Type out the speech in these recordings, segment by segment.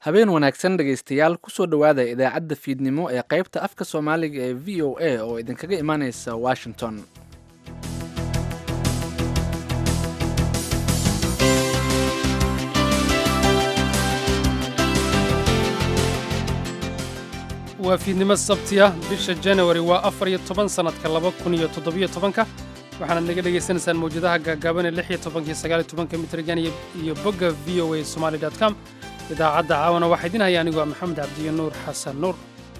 habeen wanaagsan dhegaystayaal kusoo dhowaada idaacadda fiidnimo ee qaybta afka soomaaliga ee v o a oo idinkaga imaaneysa washington waa fiidnimo sabtiya bisha janawari waa afar iyo toban sannadka laba kun iyo toddobiyo tobanka waxaanaad naga dhegaysanaysaan mawjadaha gaagaaban ee lix iyo tobankiyo sagaaliyo tobanka mitrigan iyo bogga v o a somali dot com idaacadda caawana waxaa idin haya anigoo maxamed cabdiyo nuur xasan nuur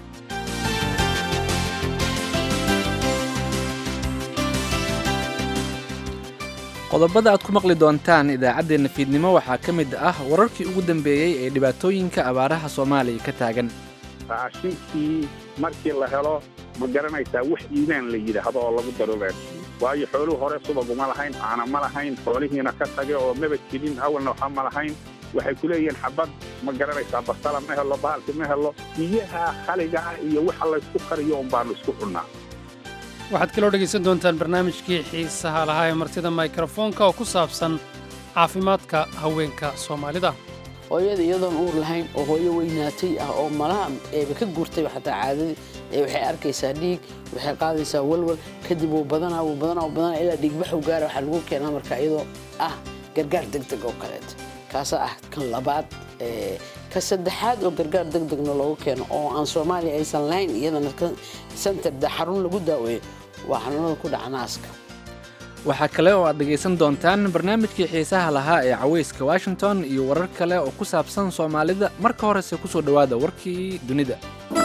qodobada aad ku maqli doontaan idaacaddeenna fiidnimo waxaa ka mid ah wararkii ugu dambeeyey ee dhibaatooyinka abaaraha soomaaliya ka taagan raashinkii markii la helo ma garanaysaa wax iimaan la yidhaahdo oo lagu daruureen waayo xooluhu hore subaguma lahayn caana ma lahayn xoolihiina ka tage oo maba jirin awalna waxa ma lahayn waxay ku leeyihiin xabad ma garanaysaa basala ma helo bahalki ma helo biyaha khaligaa iyo waxa laysku kariyo un baanu isku cunnaa waxaad kaloo dhegaysan doontaan barnaamijkii xiisaha lahaa ee martida mikrofoonka oo ku saabsan caafimaadka haweenka soomaalida hooyada iyadoon uur lahayn oo hooyo weynaatay ah oo malaha eeba ka guurtayba xataa caadadii ee waxay arkaysaa dhiig waxay qaadaysaa walwal kadib wuu badanaa wuu badanaa wuu badanaa ilaa dhiigbaxu gaara waxaa lagu keenaa marka iyadoo ah gargaar degdeg oo kaleeto kaasaa ah kan labaad ka saddexaad oo gargaar degdegna loogu keeno oo aan soomaaliya aysan lahayn iyadana center xarun lagu daaweeyo waa xanuunada ku dhaca naaska waxaa kale oo aad dhegaysan doontaan barnaamijkii xiisaha lahaa ee cawayska washington iyo warar kale oo ku saabsan soomaalida marka horese kusoo dhowaada warkii dunida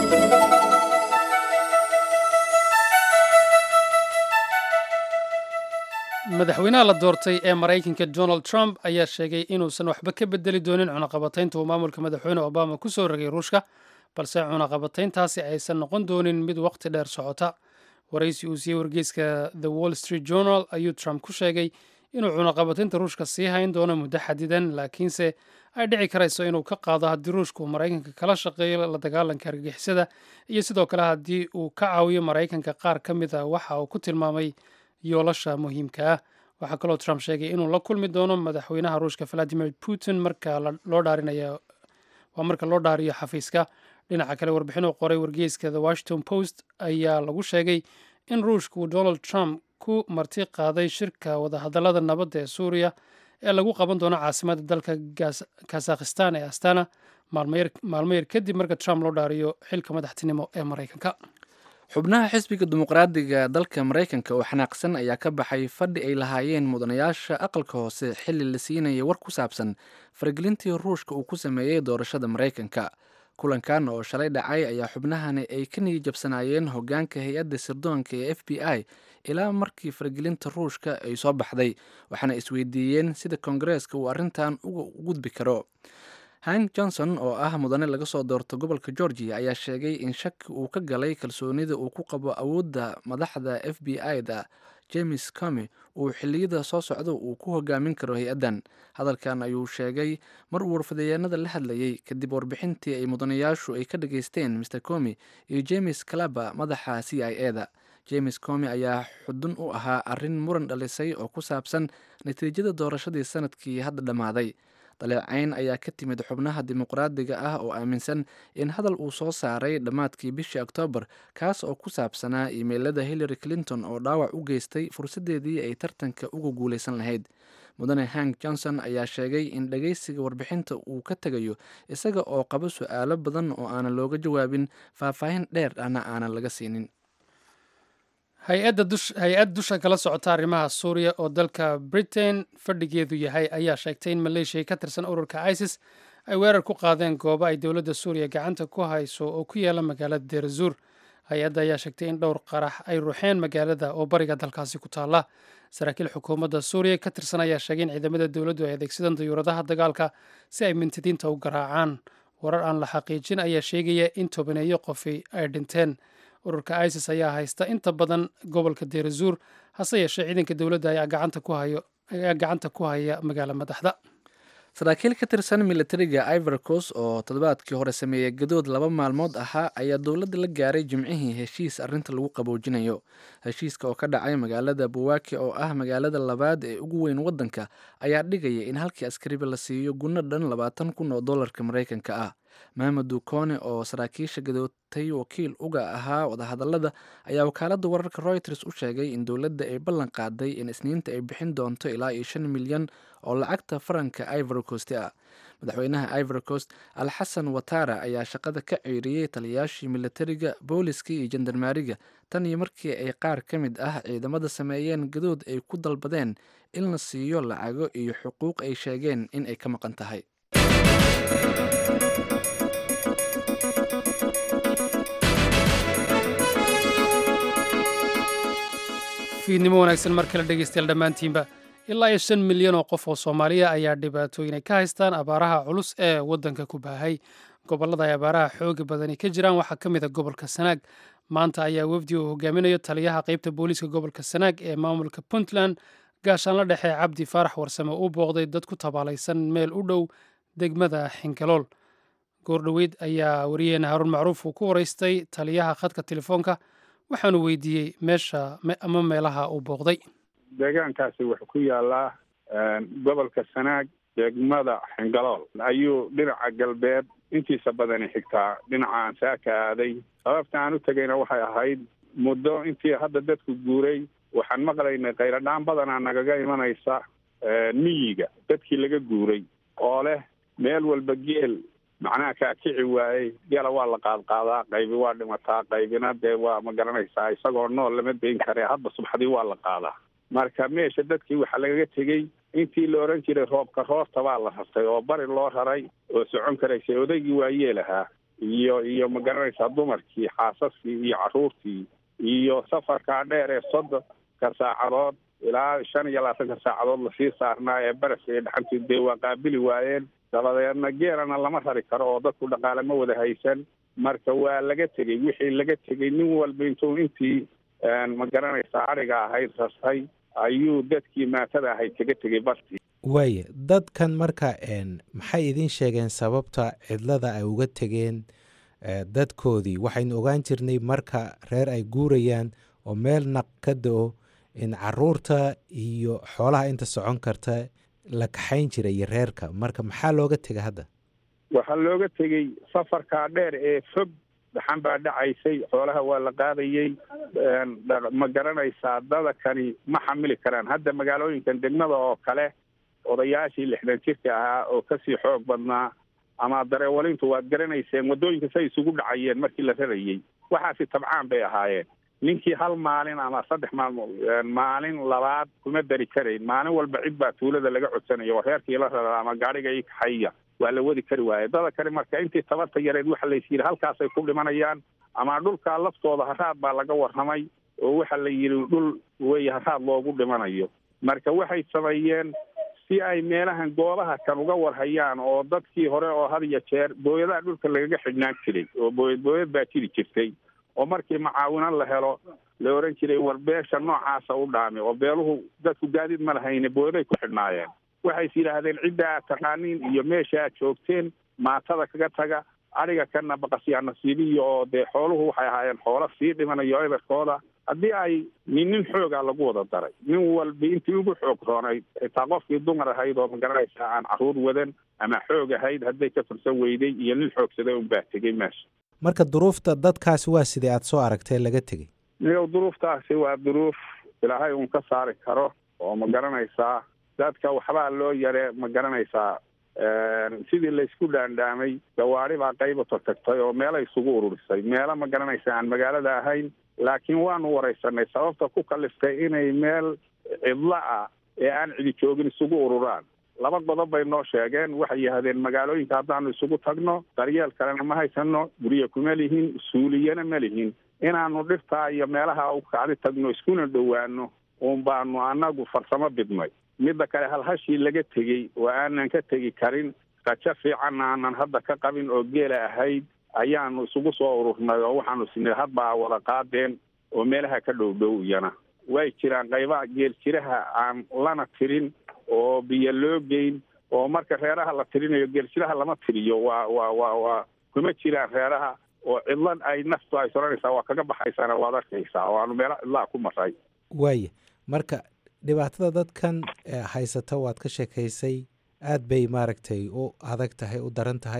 madaxweynaha la doortay ee maraykanka donald trump ayaa sheegay inuusan waxba ka bedeli doonin cunaqabataynta uu maamulka madaxweyne obama ku soo rogay ruushka balse cunaqabatayntaasi aysan noqon doonin mid waqti dheer socota waraysi uu siiyey wargeyska the wall street journal ayuu trump ku sheegay inuu cunaqabataynta ruushka sii hayn doono muddo xadidan laakiinse ay dhici karayso inuu ka qaado haddii ruushka uu maraykanka kala shaqeeyo la dagaalanka argagixisada iyo sidoo kale haddii uu ka caawiyo maraykanka qaar ka mid a waxa uu ku tilmaamay yoolasha muhiimka ah waxaa kaloo trump sheegay inuu la kulmi doono madaxweynaha ruushka valadimir putin marka loo dhaarinaya waa marka loo dhaariyo xafiiska dhinaca kale warbixin uu qoray wargeyska the washington post ayaa lagu sheegay in ruushka uu donald trump ku marti qaaday shirka wadahadallada nabadda ee suuriya ee lagu qaban doono caasimadda dalka kazakhistan ee astana maalmo yar kadib marka trump loo dhaariyo xilka madaxtinimo ee maraykanka xubnaha xisbiga dimuqraadiga dalka maraykanka oo xanaaqsan ayaa ka baxay fadhi ay lahaayeen mudanayaasha aqalka hoose xilli la siinaya war ku saabsan faragelintii ruushka uu ku sameeyey doorashada maraykanka kulankan oo shalay dhacay ayaa xubnahani ay ka niyad jabsanaayeen hogaanka hay-adda sirdoonka ee f b i ilaa markii faragelinta ruushka ay soo baxday waxaana isweydiiyeen sida koongareeska uu arrintan uga gudbi karo hank johnson oo ah mudane laga soo doorto gobolka georgia ayaa sheegay in shaki uu ka galay kalsoonida uu ku qabo awoodda madaxda f b i-da james comi uu xilliyada soo socda uu ku hogaamin karo hay-addan hadalkan ayuu sheegay mar uu warfadayeenada la hadlayay kadib warbixintii ay mudanayaashu ay ka dhageysteen mr comi iyo james calaba madaxa c i e da james comi ayaa xudun u ahaa arrin muran dhalisay oo ku saabsan natiijada doorashadii sanadkii hadda dhammaaday daleecayn ayaa ka timid xubnaha dimuqraadiga ah oo aaminsan in hadal uu soo saaray dhammaadkii bishii oktoobar kaas oo ku saabsanaa iimeylada hillary clinton oo dhaawac u geystay fursaddeedii ay tartanka uga guulaysan lahayd mudane hank johnson ayaa sheegay in dhageysiga warbixinta uu ka tegayo isaga oo qabo su-aalo badan oo aanan looga jawaabin faahfaahin dheer ahna aanan laga siinin hay-ad dusha kala socota arrimaha suuriya oo dalka britain fadhigeedu yahay ayaa sheegtay in maleeshiya ka tirsan ururka isis ay weerar ku qaadeen goobo ay dowladda suuriya gacanta ku hayso oo ku yaala magaalada deerazuur hay-adda ayaa sheegtay in dhowr qarax ay ruuxeen magaalada oo bariga dalkaasi ku taalla saraakiil xukuumadda suuriya ka tirsan ayaa sheegay in ciidamada dowladdu ay adeegsadaan dayuuradaha dagaalka si ay mintidiinta u garaacaan warar aan la xaqiijin ayaa sheegaya in tobaneeyo qofi ay dhinteen ururka isis ayaa haysta inta badan gobolka deerazuur hase yeeshee ciidanka dowladda ayaa gacanta ku haya magaalo madaxda saraakiil ka tirsan militariga ivorcos oo toddobaadkii hore sameeyey gadood laba maalmood ahaa ayaa dowladda la gaaray jimcihii heshiis arrinta lagu qaboojinayo heshiiska oo ka dhacay magaalada buwaaki oo ah magaalada labaad ee ugu weyn waddanka ayaa dhigaya in halkii askariba la siiyo gunno dhan labaatan kun oo dollarka maraykanka ah maamadu kone oo saraakiisha gadootay wakiil uga ahaa wadahadalada ayaa wakaaladda wararka reuters u sheegay in dowladda ay ballan qaaday in isniinta ay bixin doonto ilaa iyo shan milyan oo lacagta faranka ivory coast ah madaxweynaha ivory coast alxasan watara ayaa shaqada ka ceyriyey taliyaashii militariga booliska iyo jandarmaariga tan iyo markii ay qaar ka mid ah ciidamada sameeyeen gadood ay ku dalbadeen in la siiyo lacago iyo xuquuq ay sheegeen in ay ka maqan tahay fiidnimo wanaagsan mar kale dhegeystayaal dhammaantiinba ilaa iyo shan milyan oo qof oo soomaaliya ayaa dhibaatooyin ay ka haystaan abaaraha culus ee waddanka ku baahay gobollada ay abaaraha xooga badani ka jiraan waxaa ka mid a gobolka sanaag maanta ayaa wafdi uu hogaaminayo taliyaha qaybta booliiska gobolka sanaag ee maamulka puntland gaashaanla dhexe cabdi faarax warsame uu booqday dad ku tabaalaysan meel u dhow degmada xinkalool goordhoweyd ayaa wariyaheena haruun macruuf uu ku waraystay taliyaha khadka telefoonka waxaanu weydiiyey meesha ama meelaha uu booqday deegaankaasi wuxuu ku yaalaa gobolka sanaag degmada xingalool ayuu dhinaca galbeed intiisa badani xigtaa dhinaca aan saaka aaday sababta aan u tegayna waxay ahayd muddo intii hadda dadku guuray waxaan maqlaynay khayradhaan badanaa nagaga imanaysa miyiga dadkii laga guuray oo leh meel walba geel macnaha kaa kici waayey geela waa la qaadqaadaa qaybi waa dhimataa qaybina dee waa ma garanaysaa isagoo nool lama dayn kare hadda subxadii waa la qaadaa marka meesha dadkii waxaa lagaga tegey intii la odhan jiray roobka roorta baa la rartay oo bari loo raray oo socon karaysay odaygii waa yeelahaa iyo iyo ma garanaysaa dumarkii xaasaskii iyo carruurtii iyo safarkaa dheer ee soddonka saacadood ilaa shan iyo labaatanka saacadood lasii saarnaa ee baraska iyo dhaxantii dee waa qaabili waayeen dabadeedna geelana lama rari karo oo dadku dhaqaale ma wada haysan marka waa laga tegey wixii laga tegey nin walba intuu intii ma garanaysaa adhiga ahayd rastay ayuu dadkii maatada ahayd kaga tegey bartii waaya dadkan marka maxay idiin sheegeen sababta cidlada ay uga tegeen dadkoodii waxaynu ogaan jirnay marka reer ay guurayaan oo meel naq ka da-o in caruurta iyo xoolaha inta socon karta la kaxayn jiray iyo reerka marka maxaa looga tegay hadda waxaa looga tegey safarkaa dheer ee fog dhaxan baa dhacaysay xoolaha waa la qaadayey ma garanaysaa dadakani ma xamili karaan hadda magaalooyinkan degmada oo kale odayaashii lixdan jirka ahaa oo kasii xoog badnaa ama dareewalintu waad garanayseen waddooyinka say isugu dhacayeen markii la rarayey waxaasi tabcaan bay ahaayeen ninkii hal maalin ama saddex maalmo maalin labaad kuma dari karayn maalin walba cid baa tuulada laga codsanaya oo reerkii la rara ama gaadhiga ii kaxaya waa la wadi kari waaye dada kale marka intii tabarta yareed waxa lays yidhi halkaasay ku dhimanayaan ama dhulkaa laftooda haraad baa laga warramay oo waxa la yidhi dhul wey haraad loogu dhimanayo marka waxay sameeyeen si ay meelahan goobaha kan uga warhayaan oo dadkii hore oo had iyo jeer booyadaha dhulka lagaga xidhnaan jiray oo booyad booyad baa jiri jirtay oo markii macaawino la helo la oran jiray war beesha noocaasa u dhaami oo beeluhu dadku gaadiid ma lahayne booyaday ku xidhnaayeen waxays yidhaahdeen cidda aad taqaaniin iyo meesha aad joogteen maatada kaga taga adhiga kana baqasyaa nasiibiya oo dee xooluhu waxay ahaayeen xoolo sii dhimanayo eberkooda haddii ay nin nin xoogaa lagu wada daray nin walba intii ugu xoog roonayd xitaa qofkii dumar ahayd oo magaranaysaa aan carruur wadan ama xoog ahayd hadday ka fursan weyday iyo nin xoogsaday unbaa tegey meesha marka duruufta dadkaasi waa sidai aada soo aragtee laga tegey niyow duruuftaasi waa duruuf ilaahay uun ka saari karo oo ma garanaysaa dadka waxbaa loo yare ma garanaysaa sidii laysku dhaandhaamay gawaari baa qaybato tagtay oo meela isugu ururisay meelo ma garanaysa aan magaalada ahayn laakiin waanu waraysanay sababta ku kaliftay inay meel cidlo ah ee aan cidi joogin isugu ururaan laba qodob bay noo sheegeen waxay yidhahdeen magaalooyinka haddaanu isugu tagno daryeel kalena ma haysano guryo kuma lihin suuliyana ma lihin inaanu dhirtaa iyo meelaha u kacdi tagno iskuna dhowaano uun baanu annagu farsamo bidnay midda kale halhashii laga tegey oo aanan ka tegi karin rajo fiican aanan hadda ka qabin oo geela ahayd ayaanu isugu soo ururnay oo waxaanu sinay hadbaa wada qaadeen oo meelaha ka dhow dhow iyana way jiraan qaybaha geel jiraha aan lana tirin oo biyo loo geyn oo marka reeraha la tirinayo geeljiraha lama tiriyo waa waa waa waa kuma jiraan reeraha oo cidlan ay naftu ay soranaysaa waa kaga baxaysaana waad arkaysaa oo aanu meelo cidlaha ku maray waaya marka dhibaatada dadkan haysata waad ka sheekaysay aad bay maaragtay u adag tahay u daran tahay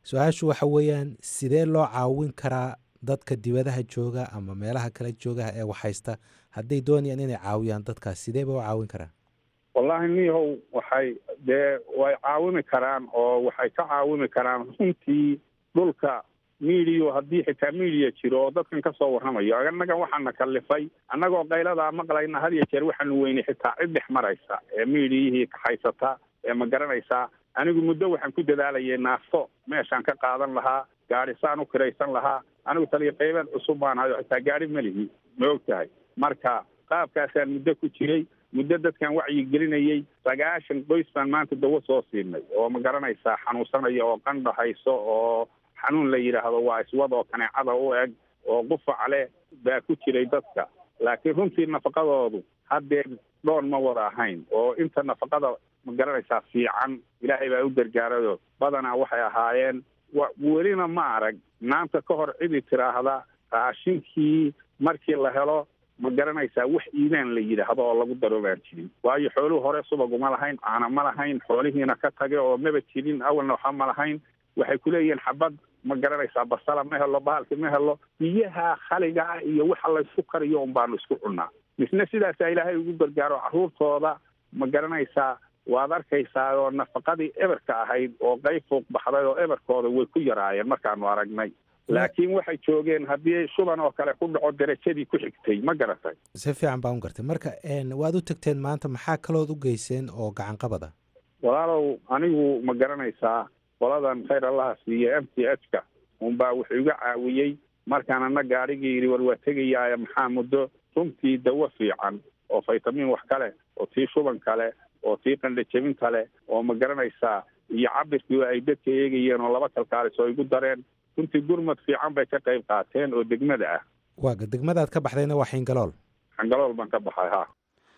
su-aashu waxa weeyaan sidee loo caawin karaa dadka dibadaha jooga ama meelaha kala joogaha ee waxhaysta hadday doonayaan inay caawiyaan dadkaas sidee ba u caawin karaan wallaahi niyahow waxay dee way caawimi karaan oo waxay ka caawimi karaan runtii dhulka midiyo haddii xitaa midiya jiro oo dadkan ka soo warramayo annagan waxaana kallifay annagoo qayladaa maqlayna had iyo jeer waxaanu weynay xitaa cid dhex maraysa ee midiyihii kaxaysata ee ma garanaysaa anigu muddo waxaan ku dadaalayay naafto meeshaan ka qaadan lahaa gaadhisaan u kiraysan lahaa anigu taliya qaybeed cusub baan hayo xitaa gaadhi ma lihi ma og tahay marka qaabkaasaan muddo ku jiray muddo dadkan wacyi gelinayay sagaashan qoys baan maanta dawo soo siinay oo ma garanaysaa xanuunsanaya oo qandhahayso oo xanuun la yidhaahdo waa iswad oo kaneecada u eg oo qufac leh baa ku jiray dadka laakiin runtii nafaqadoodu haddeer dhoon ma wada ahayn oo inta nafaqada ma garanaysaa fiican ilaahay baa u gargaarayo badanaa waxay ahaayeen welina ma arag maanta ka hor cidi tiraahda raashinkii markii la helo ma garanaysaa wax iimaan la yidhaahdo oo lagu daro baan jirin waayo xooluhu hore subaguma lahayn caana ma lahayn xoolihiina ka tage oo maba jirin awalna waxa ma lahayn waxay kuleeyihiin xabad ma garanaysaa basala ma helo bahalki ma helo biyaha khaligaa iyo waxa laysku kariyo un baanu isku cunnaa misna sidaasaa ilaahay ugu gargaaro carruurtooda ma garanaysaa waad arkaysaa oo nafaqadii eberka ahayd oo qayb fuuq baxday oo eberkooda way ku yaraayeen markaanu aragnay laakiin waxay joogeen haddii shuban oo kale ku dhaco derajadii ku xigtay ma garatay si fiican baan u gartay marka waad u tagteen maanta maxaa kalood u geyseen oo gacan qabada walaalow anigu ma garanaysaa qoladan khayr allaha siiye m t h ka unbaa wuxuu iga caawiyey markaan ana gaadhigii yidhi war waa tegayaaye maxaa muddo runtii dawo fiican oo faytamiin wax kale oo tii shuban kale oo tii qandhajebin kale oo ma garanaysaa iyo cabirkii ay dadka eegayeen oo laba kalkaalis oo igu dareen runtii gurmad fiican bay ka qayb qaateen oo degmada ah waaga degmadaad ka baxdayna waa xingalool xingalool baan ka baxay ha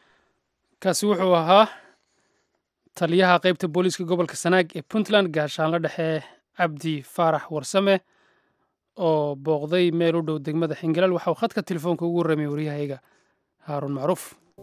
kaasi wuxuu ahaa taliyaha qaybta booliiska gobolka sanaag ee puntland gaashaanla dhexe cabdi faarax warsame oo booqday meel u dhow degmada xingalool waxa uu khadka telefoonka ugu warramay waryahayga haaruun macruuf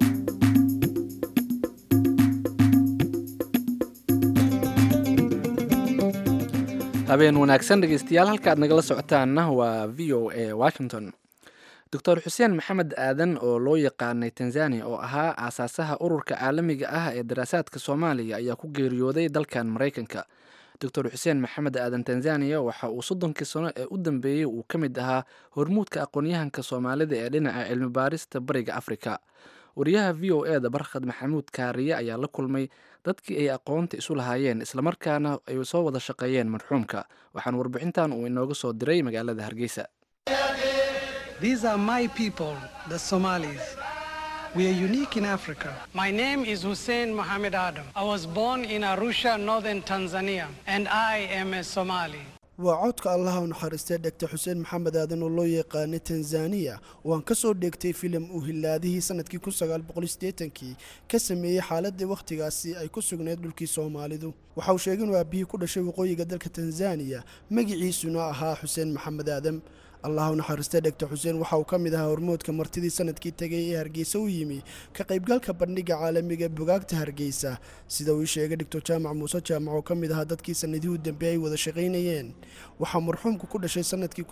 habeen wanaagsan dhegeystayaal halka aad nagala socotaanna waa v o a washington doctor xuseen maxamed aadan oo loo yaqaanay tanzania oo ahaa aasaasaha ururka caalamiga ah ee daraasaadka soomaaliya ayaa ku geeriyooday dalkan maraykanka doctor xuseen maxamed aadan tanzania waxa uu soddonkii sano ee u dambeeyey uu ka mid ahaa hormuudka aqoon-yahanka soomaalida ee dhinaca cilmi baarista bariga afrika wariyaha v o e da barkhad maxamuud kaariye ayaa la kulmay dadkii ay aqoonta isu lahaayeen islamarkaana ay soo wada shaqeeyeen marxuumka waxaan warbixintan uu inooga soo diray magaalada hargeysa These are my people, the Somalis. We are unique in Africa. My name is Hussein Mohammed Adam. I was born in Arusha, northern Tanzania, and I am a Somali. waa codka allaha u naxariistay dhegta xuseen maxamed aadan oo loo yaqaanay tanzaniya oo aan ka soo dheegtay filim uu hilaadihii sanadkii kii ka sameeyey xaaladii wakhtigaasi ay ku sugnayd dhulkii soomaalidu waxa uu sheegay inuu aabihii ku dhashay waqooyiga dalka tanzaniya magiciisuna ahaa xuseen maxamed aadam allah u naxariistay dhegta xuseen waxa uu ka mid ahaa hormoodka martidii sanadkii tegay ee hargeysa u yimi ka qaybgalka bandhiga caalamiga bogaagta hargeysa sida uu ii sheegay dhigtor jaamac muuse jaamac oo ka mid ahaa dadkii sanadihii u dambeey ay wada shaqaynayeen waxaa marxuumku ku dhashay sanadkii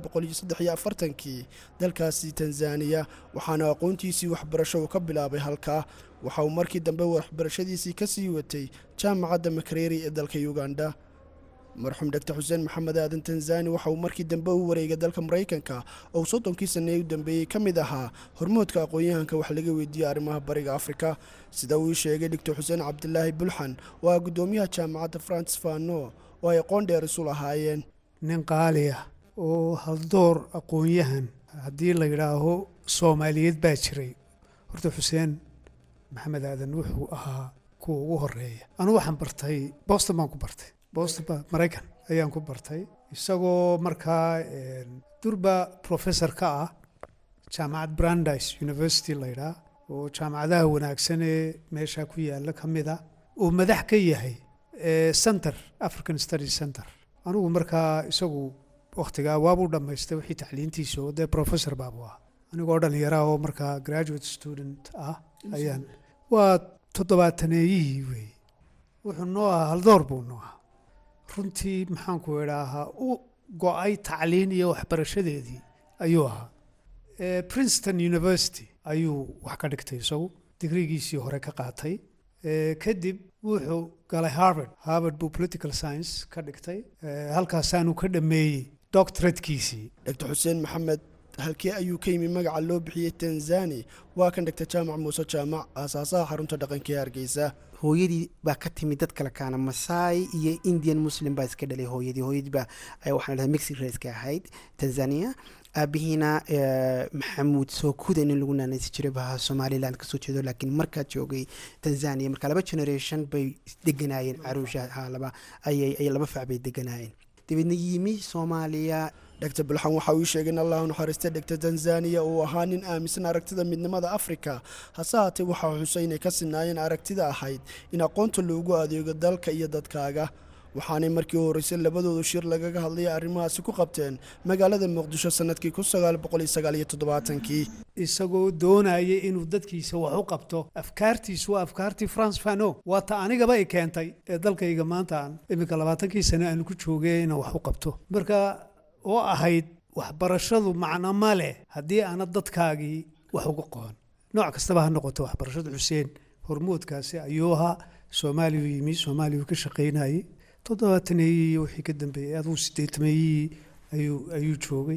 kii dalkaasi tanzaniya waxaana aqoontiisii waxbarasho uu ka bilaabay halkaa waxa uu markii dambe waxbarashadiisii ka sii watay jaamacadda makareri ee dalka uganda marxuum dhegta xuseen maxamed aadan tanzani waxa uu markii dambe u wareegay dalka maraykanka oo soddonkii sanee u dambeeyey ka mid ahaa hormoodka aqoon-yahanka wax laga weydiiyey arrimaha bariga afrika sida uu ii sheegay dhigtor xuseen cabdilaahi bulxan oo ah guddoomiyaha jaamacadda francis fano oo ay aqoon dheer isu lahaayeen nin qaali ah oo haldoor aqoon-yahan haddii la yidhaaho soomaaliyeed baa jiray horta xuseen maxamed aadan wuxuu ahaa kuwa ugu horeeya anugu waxaan bartay boston baan ku bartay boston maraykan ayaan ku bartay isagoo markaa durba professor ka ah jaamacad brandeis university la yidhaah oo jaamacadaha wanaagsan ee meesha ku yaalla ka mid a oo madax ka yahay center african study center anigu markaa isagu wakhtigaa waabuu dhammaystay wixii tacliintiisa oo dee professor baabu ah anigoo dhallinyaraha oo markaa graduate student ah ayaan waa toddobaataneeyihii weeye wuxuu noo ahaa haldoor buu noo ahaa runtii maxaanku idhaahaa u go-ay tacliin iyo waxbarashadeedii ayuu ahaa Eh, princeton university ayuu wax ka dhigtay isagu digrigiisii hore ka qaatay Eh, kadib wuxuu galay harvard harvard buu political science ka dhigtay Eh, halkaasaanu ka dhameeyey doctoratekiisii dr xuseen maxamed halkee ayuu ka yimi magaca loo bixiyey tanzani waa kan dhigta jaamac muuse jaamac aasaasaha xarunta dhaqanka ee hargeysa hooyadii baa ka timid dad kale kaana masaai iyo indian muslim baa iska dhalay hooyadii hooyadii baa eh, waxaan dhahay mexic raiska ahayd tanzania aabihiina eh, maxamuud sookuda nin lagu naanaysi jiray baa somaliland kasoo jeedo laakiin markaa joogay tanzania marka laba generation bay deganaayeen caruusha ha laba ayay ay laba fac bay deganaayeen dabeedna yimi soomaaliya dr bulxan waxa uu sheegay in allah u naxariista dhegta tanzaniya uu ahaa nin aaminsan aragtida midnimada afrika hase haatee waxaa xusay inay ka sinaayeen aragtida ahayd in aqoonta loogu adeego dalka iyo dadkaaga waxaanay markii u horreysay labadoodu shir lagaga hadlaya arrimahaasi ku qabteen magaalada muqdisho sanadkii kun sagaal boqol iyo sagaal iyo toddobaatankii isagoo doonaya inuu dadkiisa wax u qabto afkaartiisu waa afkaartii france fano waa ta anigaba i keentay ee dalkayga maanta aan iminka labaatankii sane aanu ku joogay inaan wax u qabto marka oo ahayd waxbarashadu macno ma leh haddii aanad dadkaagii wax uga qoon nooc kastaba ha noqoto waxbarashada xuseen hormoodkaasi ayuu ahaa soomaaliyu yimi soomaaliyuu ka shaqaynayey toddobaataneyii iyo wixii ka dambeeyey aduu sideetameeyii ayuu ayuu joogay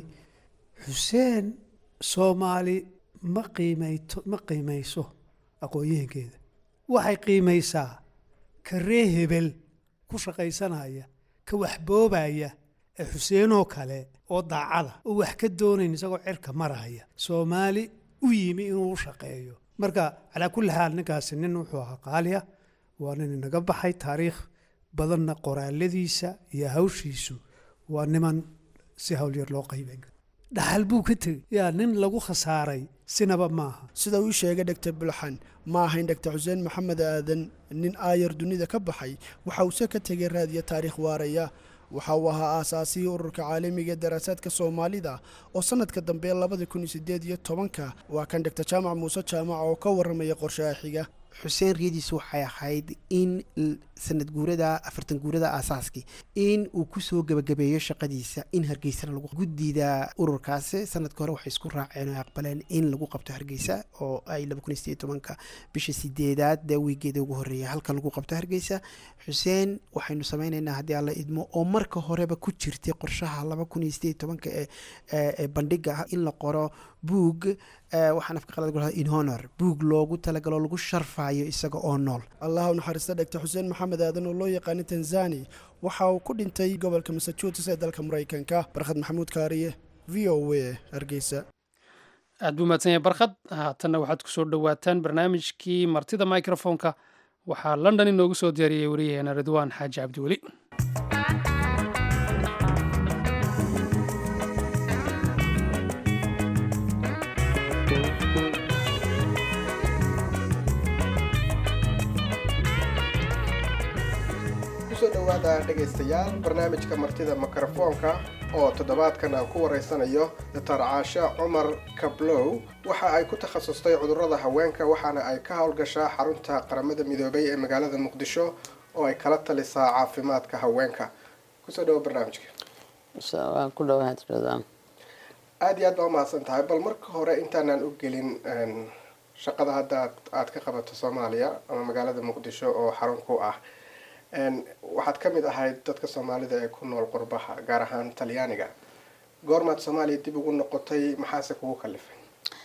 xuseen soomaali ma qiimayto ma qiimayso aqoon-yahankeeda waxay qiimaysaa ka ree hebel ku shaqaysanaya ka waxboobaya ee xuseenoo kale oo daacada oo wax ka doonayn isagoo cirka maraya soomaali u yimi inuu u shaqeeyo marka calaa kulli xaal ninkaasi nin wuxuu ahaa qaaliya waa nin inaga baxay taariikh badanna qoraaladiisa iyo hawshiisu waa niman si hawlyar loo qayban karo dhaxal buu ka tegey yaa nin lagu khasaaray sinaba maaha sida uu sheegay dhegta bulxan ma ahayn dhegta xuseen maxamed aadan nin aayar dunida ka baxay waxa uuse ka tegay raadiyo taariikh waaraya waxa uu ahaa aasaasihii ururka caalamiga ee daraasaadka soomaalida oo sanadka dambe labada kun iyo sideed iyo tobanka waa kan dhegta jaamac muuse jaamac oo ka warramaya qorshaha xiga xuseen riyadiisu waxay ahayd in l- sanad guurada afartan guurada aasaaskii in uu kusoo gebagabeeyo shaqadiisa in hargeysana lagu guddida ururkaasi sanadka hore waxay isku raaceen oo aqbaleen in lagu qabto hargeysa oo ay laba kun iyo sideed iyo tobanka bisha sideedaad dee wiigeeda ugu horreeya halka lagu qabto hargeysa xuseen waxaynu sameynaynaa haddii alla idmo oo marka horeba ku jirtay qorshaha laba kun iyo sideed iyo tobanka ee ee ee bandhiga ah in la qoro buug eh, waxaan afka qalad gulahaa in honor buug loogu talagalo lagu sharfayo isaga oo nool allah u naxariista dhegta xuseen maxamed aadan oo loo yaqaano tanzani waxa uu ku dhintay gobolka massachusetts ee dalka maraykanka barkhad maxamuud kaariye v o a hargeysa aad buu mahadsan yahay barkhad haatanna waxaad ku soo dhowaataan barnaamijkii martida microfonka waxaa london inoogu soo diyaariyey wariyaheena ridwaan xaaji cabdiweli kusoo dhowaada dhegaystayaal barnaamijka martida mikrofoonka oo toddobaadkan aan ku waraysanayo doctor caashe cumar kablow waxa ay ku takhasustay cudurrada haweenka waxaana ay ka howlgashaa xarunta qaramada midoobay ee magaalada muqdisho oo ay kala talisaa caafimaadka haweenka kusoo dhawo barnaamijka waan ku dhawaad ridwaan aada iyo aad baa umahadsan tahay bal marka hore intaanaan u gelin een, shaqada hadda aad- aad ka qabato soomaaliya ama magaalada muqdisho oo xarun ku ah een, waxaad ka mid ahayd dadka soomaalida ee ku nool qurbaha gaar ahaan talyaaniga goormaad soomaaliya dib ugu noqotay maxaase kugu kalifay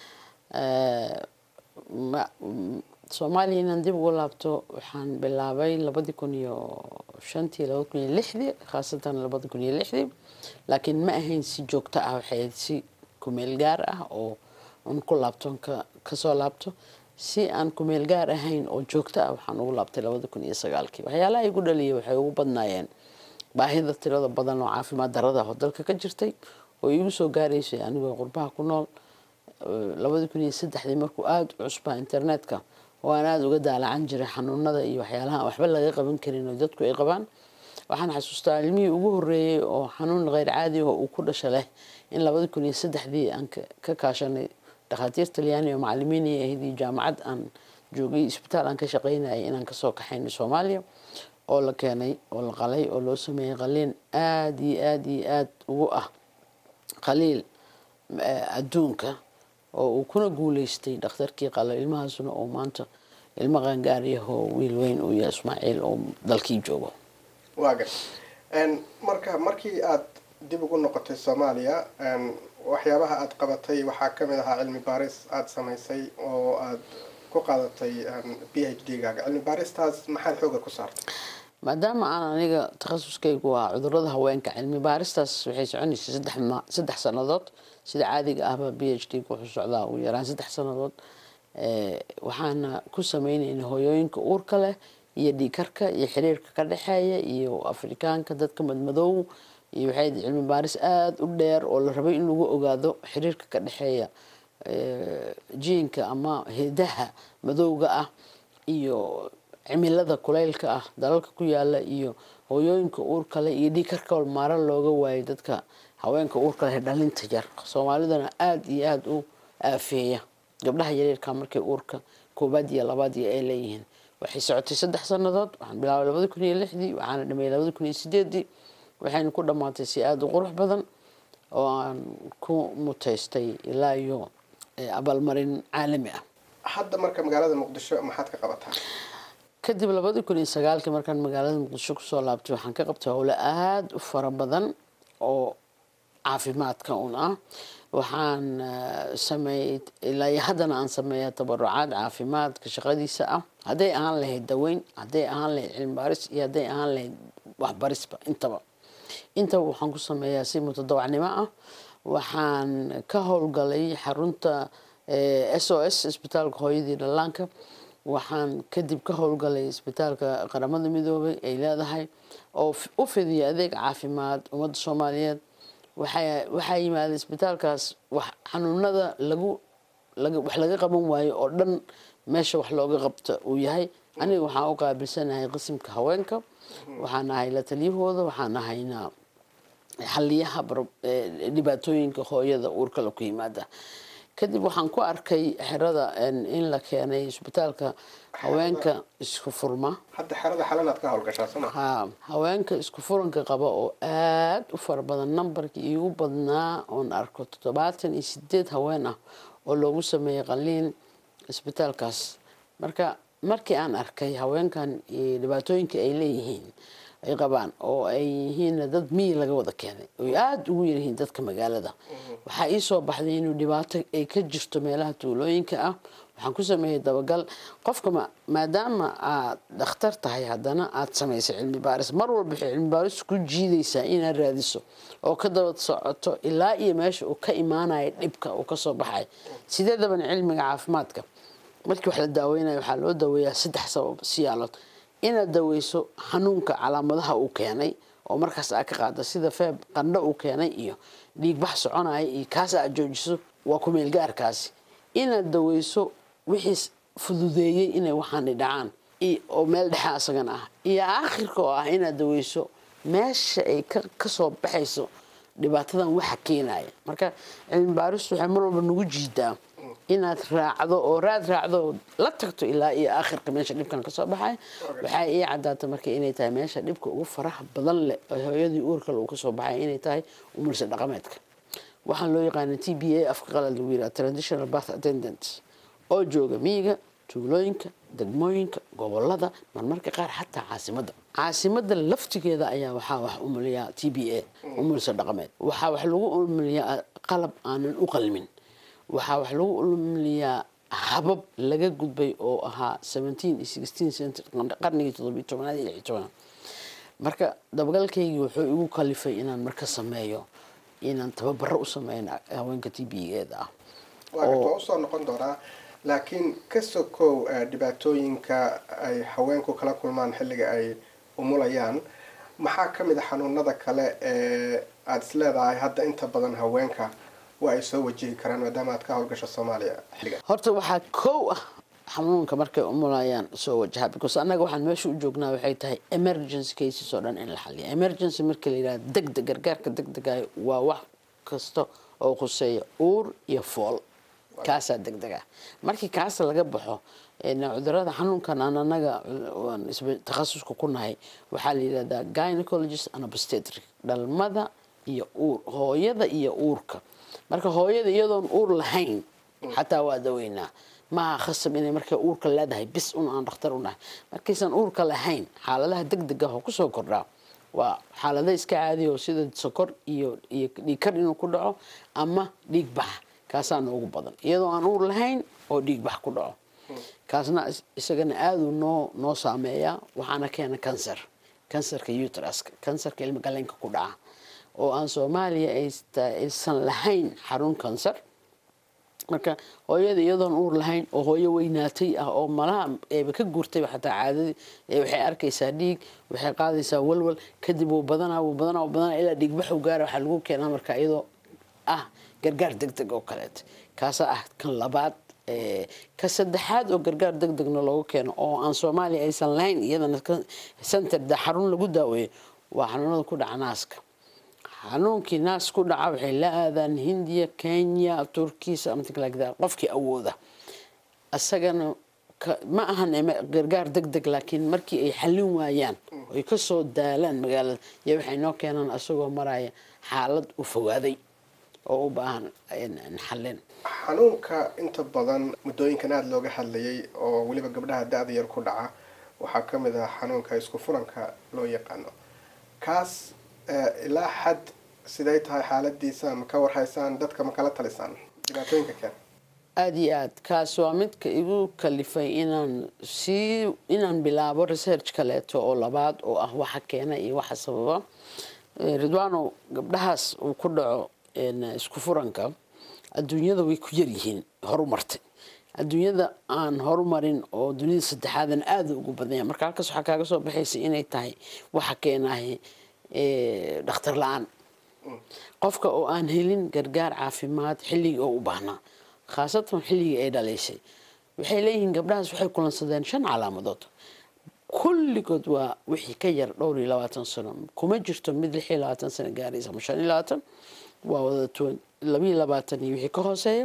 ma- m- soomaaliya inaan dib ugu laabto waxaan bilaabay labadi kun iyo shantii labadi kun iyo lixdii khaasatan labadi kun iyo lixdii laakiin ma ahayn si joogto ah waxay ahayd si kumeel gaar ah oo aan ku laabto ka kasoo laabto si aan kumeel gaar ahayn oo joogto ah waxaan ugu laabtay labadi kun iyo sagaalkii waxyaalaha igu dhaliyay waxay ugu badnaayeen baahida tirada badan oo caafimaad darada oo dalka ka jirtay oo igu soo gaaraysay anigoo qurbaha ku nool labadi kun iyo saddexdii markuu aada u cusbaa internetka oo aan aada uga daalacan jiray xanuunada iyo waxyaalaha aan waxba laga qaban karin oo dadku ay qabaan waxaan xasuustaa ilmihii ugu horeeyey oo xanuun kheyr caadi oo uu ku dhasha leh in labadi kun iyo saddexdii aan ka- ka kaashanay dhakhaatiir talyaani oo macalimiin ay ahayd iyo jaamacad aan joogay isbitaal aan ka shaqaynayay inaan kasoo kaxaynay soomaaliya oo la keenay oo la qalay oo loo sameeyey qaliin aada iyo aada iyo aada ugu ah qaliil adduunka oo uu kuna guuleystay dhakhtarkii qalo ilmahaasuna oo maanta ilmo qaangaariyahoo wiil weyn uu yahay ismaaciil oo dalkii joogo waaga marka markii aad dib ugu noqotay soomaaliya waxyaabaha aad qabatay waxaa kamid ahaa cilmi baaris aada samaysay oo aad ku qaadatay b h d gaaga cilmi baaristaas maxaad xooga ku saartay maadaama aan aniga takhasuskaygu waa cudurada haweenka cilmi baaristaas waxay soconaysay saddex ma saddex sannadood sida caadiga ahba b h d wuxuu socdaa ugu yaraan saddex sannadood waxaana ku sameynayna hooyooyinka uurka leh iyo dhiikarka iyo xiriirka ka dhexeeya iyo afrikaanka dadka madmadow iyo waxay cilmi baaris aada u dheer oo la rabay in lagu ogaado xiriirka ka dhexeeya jiinka ama hidaha madowga ah iyo cimilada kuleylka ah dalalka ku yaala iyo hooyooyinka uurka leh iyo dhiikarka maara looga waayay dadka haweenka uurka leh dhalinta yar soomaalidana aada iyo aada u aafeeya gabdhaha yaryarka markay uurka koobaad iyo labaad iyo ay leeyihiin waxay socotay saddex sannadood waxaan bilaabay labadi kun iyo lixdii waxaana dhameeyay labadi kun iyo sideedii waxayna ku dhammaatay si aada u qurux badan oo aan ku mutaystay ilaa iyo abaalmarin caalami ah hadda marka magaalada muqdisho maxaad ka qabataa kadib labadii kun iyo sagaalkii markaan magaalada muqdisho kusoo laabtay waxaan ka qabtay howle aada u fara badan oo caafimaadka un ah waxaan sameeyey ilaa iyo haddana aan sameeya tabarucaad caafimaadka shaqadiisa ah hadday ahaan lahayd daweyn hadday ahaan lahayd cilmi baaris iyo hadday ahaan lahayd waxbarisba intaba intaba waxaan ku sameeyaa si mutadawacnimo ah waxaan ka howlgalay xarunta s o s isbitaalka hooyadii dhallaanka waxaan kadib ka howlgalay isbitaalka qaramada midoobay ay leedahay oo u fidiya adeeg caafimaad ummadda soomaaliyeed waxaa yimaaday isbitaalkaas xanuunada lagu wax laga qaban waayo oo dhan meesha wax looga qabta uu yahay aniga waxaan u qaabilsanahay qismka haweenka waxaan ahay la taliyahooda waxaan ahaynaa xaliyaha dhibaatooyinka hooyada uurkala ku yimaada kadib waxaan ku arkay xerada in la keenay isbitaalka haweenka isku furma hadda xerada xalanaad ka howlgashaa soma ha haweenka isku furanka qaba oo aada u fara badan nambarkii iigu badnaa oon arko toddobaatan iyo sideed haween ah oo loogu sameeyey qaliin isbitaalkaas marka markii aan arkay haweenkan dhibaatooyinka ay leeyihiin ay qabaan oo ay yihiin dad miyi laga wada keenay oy aada ugu yaryihiin dadka magaalada waxaa ii soo baxday inuu dhibaato ay ka jirto meelaha tuulooyinka ah waxaan ku sameeyey dabagal qofka maadaama aad dhakhtar tahay haddana aada samaysay cilmi baaris mar walba waxay cilmi baaris ku jiidaysaa inaad raadiso oo ka daba socoto ilaa iyo meesha uu ka imaanayo dhibka uu kasoo baxay sideedabana cilmiga caafimaadka markii wax la daaweynayo waxaa loo daweeyaa saddex sabab siyaalood inaad daweyso xanuunka calaamadaha uu keenay oo markaas aad ka qaada sida feeb qandho uu keenay iyo dhiigbax soconaya iyo kaas aad joojiso waa kumeelgaarkaasi inaad daweyso wixii fududeeyey inay waxaani dhacaan oo meel dhexe asagana ah iyo aakhirka oo ah inaad daweyso meesha ay kasoo baxayso dhibaatadan waxa keenaya marka cilmi baaristu waxay mar walba nagu jiidaa inaad raacdo oo raad raacdo la tagto ilaa iyo aakhirka meesha dhibkan kasoo baxay waxaa ii cadaata marka inay tahay meesha dhibka ugu faraha badan leh oo hooyadii uurkale uu kasoo baxay inay tahay umulsa dhaqameedka waxaan loo yaqaana t b a afka qalad lagu yiraha traditional birth attendant oo jooga miyiga tuulooyinka degmooyinka gobolada marmarka qaar xataa caasimadda caasimada laftigeeda ayaa waxaa wax umuliyaa t b a umulsa dhaqameed waxaa wax lagu umuliyaa qalab aanan u qalmin waxaa wax lagu umuliyaa habab laga gudbay oo ahaa qarnigii todobiy tobanaad iyo lixi tobanaad marka dabagalkaygii wuxuu igu kalifay inaan marka sameeyo inaan tababaro u sameyn haweenka t b eeda ah waa usoo noqon doonaa laakiin ka sokow dhibaatooyinka ay haweenku kala kulmaan xilliga ay umulayaan maxaa ka mid a xanuunada kale ee aada is leedahay hadda inta badan haweenka waa ay soo wajihi karaan maadaama aad ka howlgasho soomaaliya xilliga horta waxaa kow ah xanuunka markay umulayaan soo wajaha because annaga waxaan meesha u joognaa waxay tahay emergency cases oo dhan in la xaliya emergency marka la yidhaha degdeg gargaarka degdegayo waa wax kasta oo khuseeya uur iyo fool kaasaa degdeg ah markii kaasa laga baxo cudurada xanuunkan aan anaga waan takhasuska ku nahay waxaa la yidhahdaa gynecologist and obstetric dhalmada iyo uur hooyada iyo uurka marka hooyada iyadoon uur lahayn xataa waa daweynaa maaha khasab inay markay uurka leedahay bis un aan dhakhtar u nahay markaysan uurka lahayn xaaladaha deg deg ah oo kusoo kordhaa waa xaalada iska caadiya oo sida sokor iyo iyo dhiigkar inuu ku dhaco ama dhiig bax kaasaa noogu badan iyadoo aan uur lahayn oo dhiig bax ku dhaco kaasna isagana aaduu noo noo saameeyaa waxaana keena cancer cancerka utraska cancerka ilma galeenka ku dhaca oo aan soomaaliya aysan lahayn xarun cancer marka hooyada iyadoon uur lahayn oo hooyo weynaatay ah oo malaha eeba ka guurtayba xataa caadadii waxay arkaysaa dhiig waxay qaadaysaa walwal kadib wuu badanaa wuu badanaa wuu badanaa ilaa dhiigbax u gaara waxaa lagu keenaa marka iyadoo ah gargaar deg deg oo kaleeta kaasaa ah kan labaad ka saddexaad oo gargaar deg degna loogu keeno oo aan soomaaliya aysan lahayn iyadana center xarun lagu daaweeyo waa xanuunada ku dhaca naaska xanuunkii naas ku dhaca waxay la aadaan hindiya kenya turkiya something like that qofkii awooda isagana ma ahan gargaar deg deg laakiin markii ay xallin waayaan ay kasoo daalaan magaalada iyo waxay noo keenaan isagoo maraya xaalad u fogaaday oo u baahan xallin xanuunka inta badan muddooyinkan aada looga hadlayay oo weliba gabdhaha da-da yar ku dhaca waxaa ka mid ah xanuunka isku furanka loo yaqaano kaas ilaa xad siday tahay xaaladiisa ma ka warhaysaan dadka ma kala talisaan dhibaatooyinka keen aada iyo aad kaas waa midka igu kalifay inaan sii inaan bilaabo research kaleeto oo labaad oo ah waxa keena iyo waxa sababa ridwano gabdhahaas uu ku dhaco isku furanka adduunyada way ku yaryihiin horumartay adduunyada aan horumarin oo dunida saddexaadan aada ugu badanya marka halkaas waxaa kaaga soo baxaysa inay tahay waxa keenahay dhakhtar la-aan qofka oo aan helin gargaar caafimaad xilligii oo u baahnaa khaasatan xilligii ay dhalaysay waxay leeyihiin gabdhahaas waxay kulansadeen shan calaamadood kulligood waa wixii ka yar dhowr iyo labaatan sano kuma jirto mid lix iyo labaatan sano gaaraysa ama shan iyo labaatan waa wada labiiyo labaatan iyo wixii ka hooseeya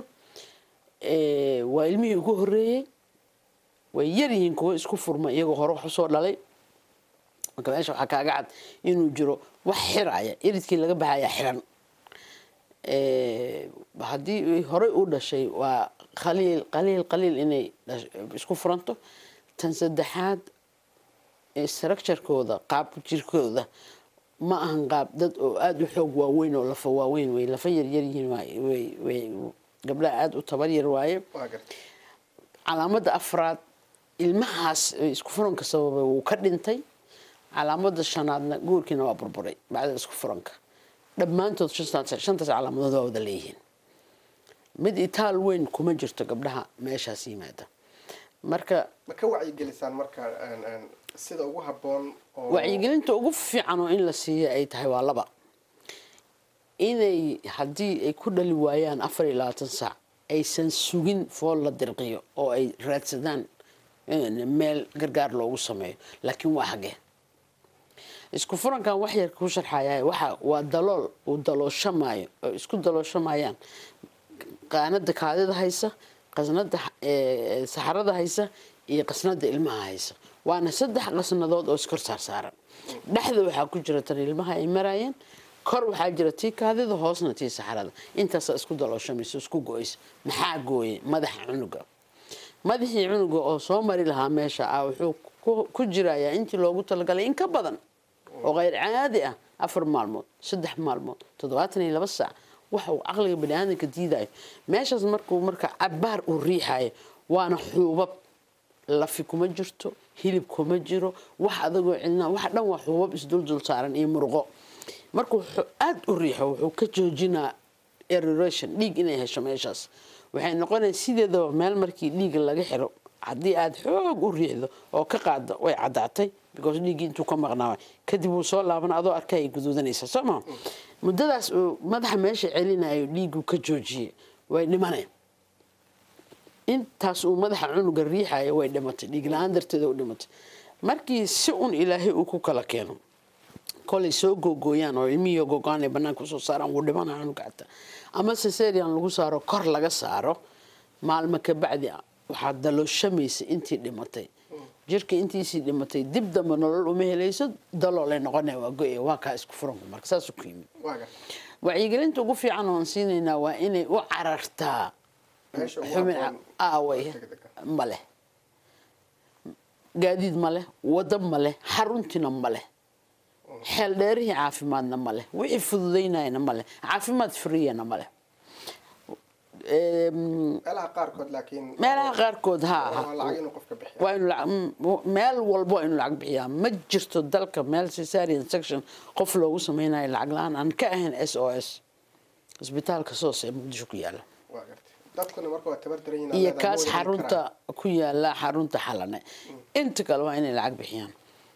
waa ilmihii ugu horeeyey way yaryihiin kuwo isku furma iyagoo hore wax usoo dhalay marka meesha waxaa kaaga cad inuu jiro wax xiraya iridkii laga baxaya xiran haddii horey u dhashay waa qaliil qaliil qaliil inay isku furanto tan saddexaad structurekooda qaab jirkooda ma ahan qaab dad oo aada u xoog waaweyn oo lafa waaweyn way lafa yaryaryihiin way gabdhaha aada u tabar yar waaye calaamada afraad ilmahaas isku furanka sababay wuu ka dhintay calaamada shanaadna guurkiina waa burburay bacda isku furanka dhammaantood shantaas calaamadood waa wada leeyihiin mid itaal weyn kuma jirto gabdhaha meeshaas yimaada marka ma ka wacyigelisaan marka sida ugu haboon wacyigelinta ugu fiican oo in la siiyo ay tahay waa laba inay haddii ay ku dhali waayaan afar iyo labaatan saac aysan sugin fool la dirqiyo oo ay raadsadaan meel gargaar loogu sameeyo laakiin waa hagee isku furankan wax yar ku sharxaya waxa waa dalool uu dalooshamaayo oo isku dalooshamayaan qaanada kaadida haysa qasnada saxarada haysa iyo qasnada ilmaha haysa waana saddex qasnadood oo iskor saarsaaran dhexda waxaa ku jira tan ilmaha ay marayeen kor waxaa jira tii kaadida hoosna tii saxarada intaasa isku dalooshamaysa isku go-aysa maxaa gooye madaxa cunuga madaxii cunuga oo soo mari lahaa meesha ah wuxuu ku jirayaa intii loogu talagalay in ka badan oo keyr caadi ah afar maalmood saddex maalmood toddobaatan iyo laba saac waxa uu caqliga baniaadanka diidayo meeshaas markuu marka cabaar uu riixayo waana xuubab lafi kuma jirto hilib kuma jiro wax adagoo cidna wax dhan waa xuubab isduldul saaran iyo muruqo markuu aada u riixo wuxuu ka joojinaa eroration dhiig inay hesho meeshaas waxay noqonaya sideedaba meel markii dhiiga laga xiro haddii aada xoog u riixdo oo ka qaado way caddaatay because dhiiggii intuu ka maqnaa kadib wuu soo laaban adoo arka ay guduudanaysa soo maa muddadaas uu madaxa meesha celinayo dhiigu ka joojiyey way dhimaneen intaas uu madaxa cunuga riixayo way dhimatay dhiig la-aan darteeda u dhimatay markii si un ilaahay uu ku kala keeno kolay soo googooyaan oo ilmihii gogo-aan ay banaanka usoo saaraan wuu dhimanaya cunuga xataa ama cesarian lagu saaro kor laga saaro maalmo ka bacdi waxaad dalooshamaysay intii dhimatay jirka intiisii dhimatay dib dambe nolol uma helayso daloolay noqonaya waa go-e waa kaa isku furanku marka saasuu ku yimid waa garta wacyigelinta ugu fiican oon siinaynaa waa inay u carartaa meesha ugu xubin habboon aaway degdega. ma leh gaadiid ma leh wado ma leh xaruntiina ma leh xeel dheerihii caafimaadna ma leh wixii fududaynayana ma leh caafimaad friyana ma leh Em, meelaha qaarkood laakiin meelaha qaarkood ha waa lacag inuu qofka bixiyo waa inu lacag- m- meel walbo waa inu lacag bixiyaa ma jirto dalka meel cesarean section qof loogu sameynayo lacag la-aan aan ka ahayn s o s isbitaalka soos ee muqdisho ku yaala waa garta dadkuna marka waa tabar daran yihiin iyo aad kaas awoodi xarunta karaan. ku yaala xarunta xalane inta kale waa inay lacag bixiyaan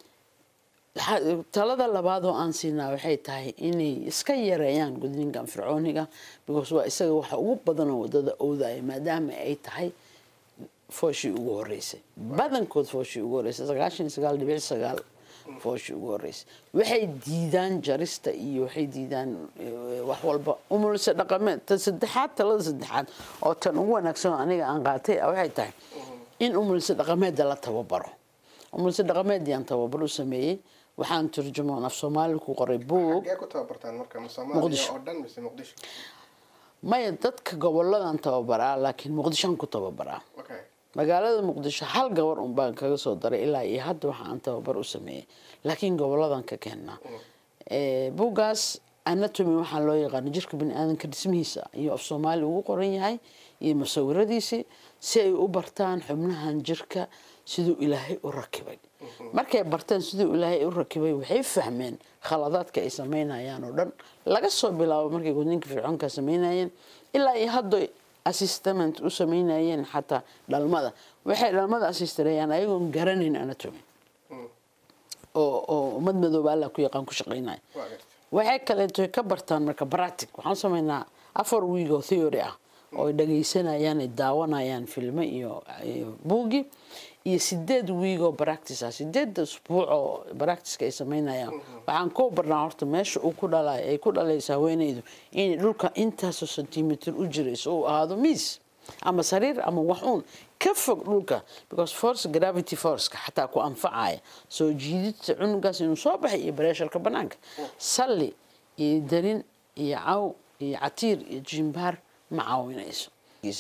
Ha- talada labaad oo aan siinaa waxay tahay inay iska yareeyaan gudniinkan fircooniga because waa isaga waxa ugu badanoo wadada oodaya maadaama ay tahay fooshii ugu horeysay badankood fooshii ugu horeysay sagaashan iyo sagaal dhibic sagaal fooshii ugu horeysay waxay diidaan jarista iyo waxay diidaan eh, wax walba umulse dhaqameed ta saddexaad talada saddexaad oo tan ugu wanaagsan oo aniga aan qaatay ah waxay tahay in umulse dhaqameedda la tababaro umulse dhaqameedyaan tababar u sameeyey waxaan turjumoon af soomaali ku qoray buug xaggee ku tababartaan marka ma Muqdisho. soomaaliya oo dhan mise muqdisho maya dadka goboladan tababaraa laakiin muqdishoan ku tababaraa okay magaalada muqdisho hal gabar un baan kaga soo daray ilaa iyo hadda waxa aan tababar u sameeyey laakiin goboladan ka keenaa Eh, buuggaas anatomy waxaa loo yaqaana jirka biniaadanka dhismihiisa iyo af soomaali ugu qoran yahay iyo musawiradiisii si ay u bartaan xubnahan jirka siduu ilaahay u rakibay markay barteen siduu ilaahay u rakibay waxay fahmeen khaladaadka ay sameynayaan oo dhan laga soo bilaabo markay gudniinka fircoonka sameynayeen ilaa iyo hadda assistament u sameynayeen xataa dhalmada waxay dhalmada assistareeyaan ayagoon garanayn anatomy oo oo ummad madooba alla ku yaqaan ku shaqeynaya waa garta waxay kaleeto ka bartaan marka bratic waxaan sameynaa afar wiig oo theory ah oo ay dhagaysanayaan ay daawanayaan filmo iyo iyo buugi iyo sideed wiig oo practice ah sideedda usbuuc oo practiceka ay sameynayaan waxaan ku barnaa horta meesha uu ku dhalay ay ku dhalayso haweeneydu inay dhulka intaasoo centimeter u jirayso uu ahaado miis ama sariir ama wax uun ka fog dhulka because force gravity forceka xataa ku anfacaya soo jiididta cunugaas inuu soo baxay iyo bareesharka banaanka salli iyo darin iyo caw iyo catiir iyo jimbaar ma caawinayso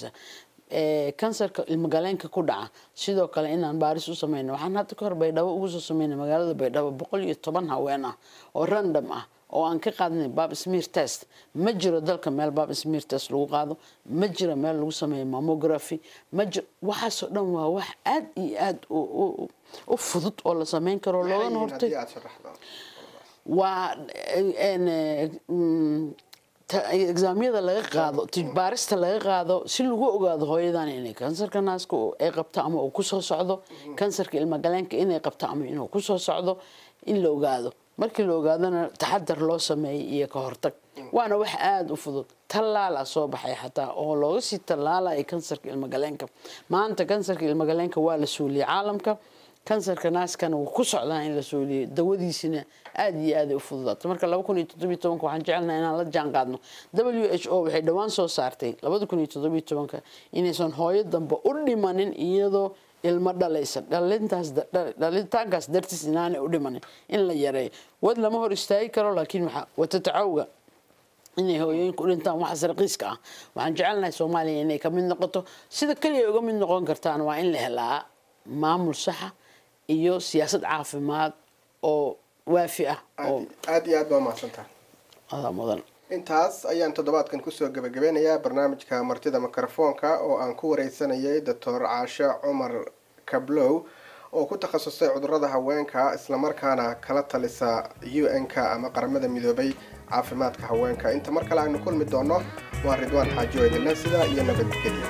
Eh, kansarka ilmagaleenka ku dhaca sidoo kale inaan baaris u sameyno waxaan hadda ka hor baydhabo ugu soo sameynay magaalada baydhabo boqol iyo toban haween ah oo random ah oo aan ka qaadnay bab smear test ma jiro dalka meel bab smear test lagu qaado ma jiro meel lagu sameeyo mammography ma jiro waxaasoo dhan waa wax aad iyo aad u- u- u fudud oo la sameyn karo Maxay loogana yihiin hortay haddii aad sharaxdo waa en, eh, mm, ta- exaamyada laga qaado ti- baarista laga qaado si lagu ogaado hooyadan inay kansarka naaska uu- ay qabto ama uu kusoo socdo kansarka ilmagaleenka inay qabto ama inuu kusoo socdo in la ogaado markii la ogaadona taxadar loo sameeyay iyo ka hortag waana wax aada u fudud tallaala soo baxay xataa oo looga sii tallaalaya kansarka ilmagaleenka maanta kansarka ilmagaleenka waa la suuliyey caalamka kansarka naaskana wuu ku socdaa in la sooliyo dawadiisina aad iyo aad ay u fududaato marka laba kun iyo toddobiyo tobanka waxaan jecelnaha inaan la jaan qaadno w h o waxay dhowaan soo saartay labada kun iyo toddobiyo tobanka inaysan hooyo dambe u dhimanin iyadoo ilmo dhalaysa dhalintaas dhalitaankaas dartiis inaanay u dhimanin in la yareeyo wad lama hor istaagi karo laakiin waxaa watatacawga inay hooyooyinku u dhintaan waxaas raqiiska ah waxaan jecelnahay soomaaliya inay ka mid noqoto sida keliya uga mid noqon kartaan waa in la helaa maamul saxa iyo siyaasad caafimaad oo waafi ah oo aad iyo aad baa umahadsantaha adaa mudan intaas ayaan toddobaadkan kusoo gebagabeynayaa barnaamijka martida mikrofoonka oo aan ku wareysanayay doctor caashe cumar kablow oo ku takhasusay cudurada haweenka islamarkaana kala talisa u n-ka ama qaramada midoobay caafimaadka haweenka inta mar kale aynu kulmi doono waa ridwaan xaajo idinle sidaa iyo nabadgelya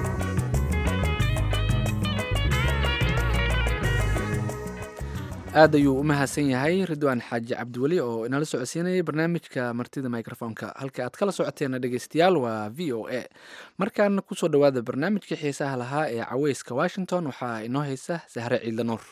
aad ayuu u mahadsan yahay ridwaan xaaji cabdiweli oo inala socodsiinayay barnaamijka martida microfonka halka aad kala socoteena dhegeystayaal waa v o a markaana kusoo dhowaada barnaamijkii xiisaha lahaa ee caweyska washington waxaa inoo haysa sahre ciidla nuur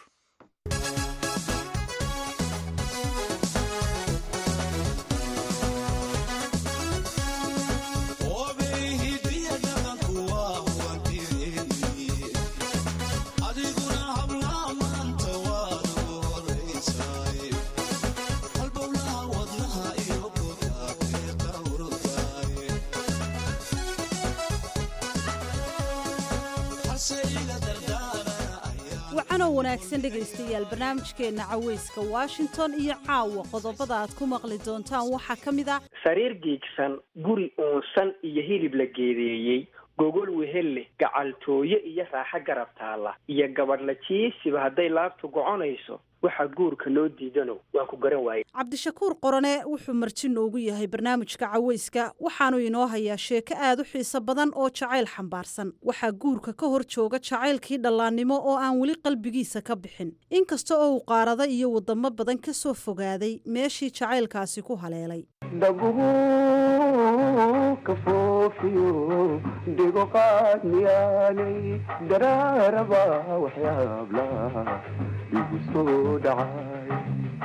wacanoo wanaagsan dhegaystayaal barnaamijkeenna caweyska washington iyo caawa qodobada aad ku maqli doontaan waxaa ka mid ah sariir giigsan guri uunsan iyo hilib la geedeeyey gogol wehel leh gacaltooye iyo raaxo garab taalla iyo gabadh la jiisiba hadday laabtu goconayso waxaa guurka loo diidano waan ku garan waayey cabdishakuur qorane wuxuu marti noogu yahay barnaamijka caweyska waxaanu inoo hayaa sheeko aad u xiiso badan oo jacayl xambaarsan waxaa guurka ka hor jooga jacaylkii dhallaannimo oo aan weli qalbigiisa ka bixin inkasta oo uu qaarada iyo wadamo badan ka soo fogaaday meeshii jacaylkaasi ku haleelay dhaguhu ka foofiyo dhigo qaadmiyaanay daraaraba waxyaabla igu soo dhacay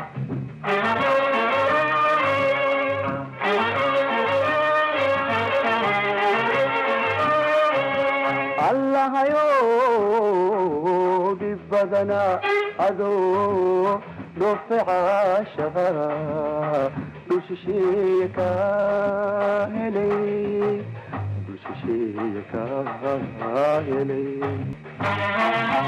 allahayo dhib badana adoo dhoofe caashaqa dushisheeye ka helay dushisheeye ka helay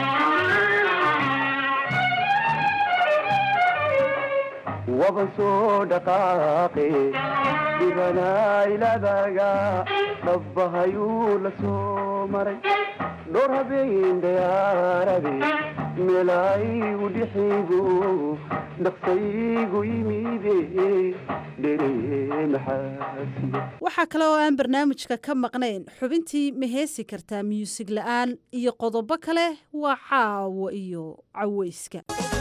waban soo dhaqaaqe dhibanayladaaga dhabbahayuu la soo maray dhowr habeen dayaarabe meelaygu dhixigu dhaqsaygu yimide dhere maxaasiya waxaa kale oo aan barnaamijka ka maqnayn xubintii ma heesi kartaa muusig la'aan iyo qodobo kale waa caawo iyo caweyska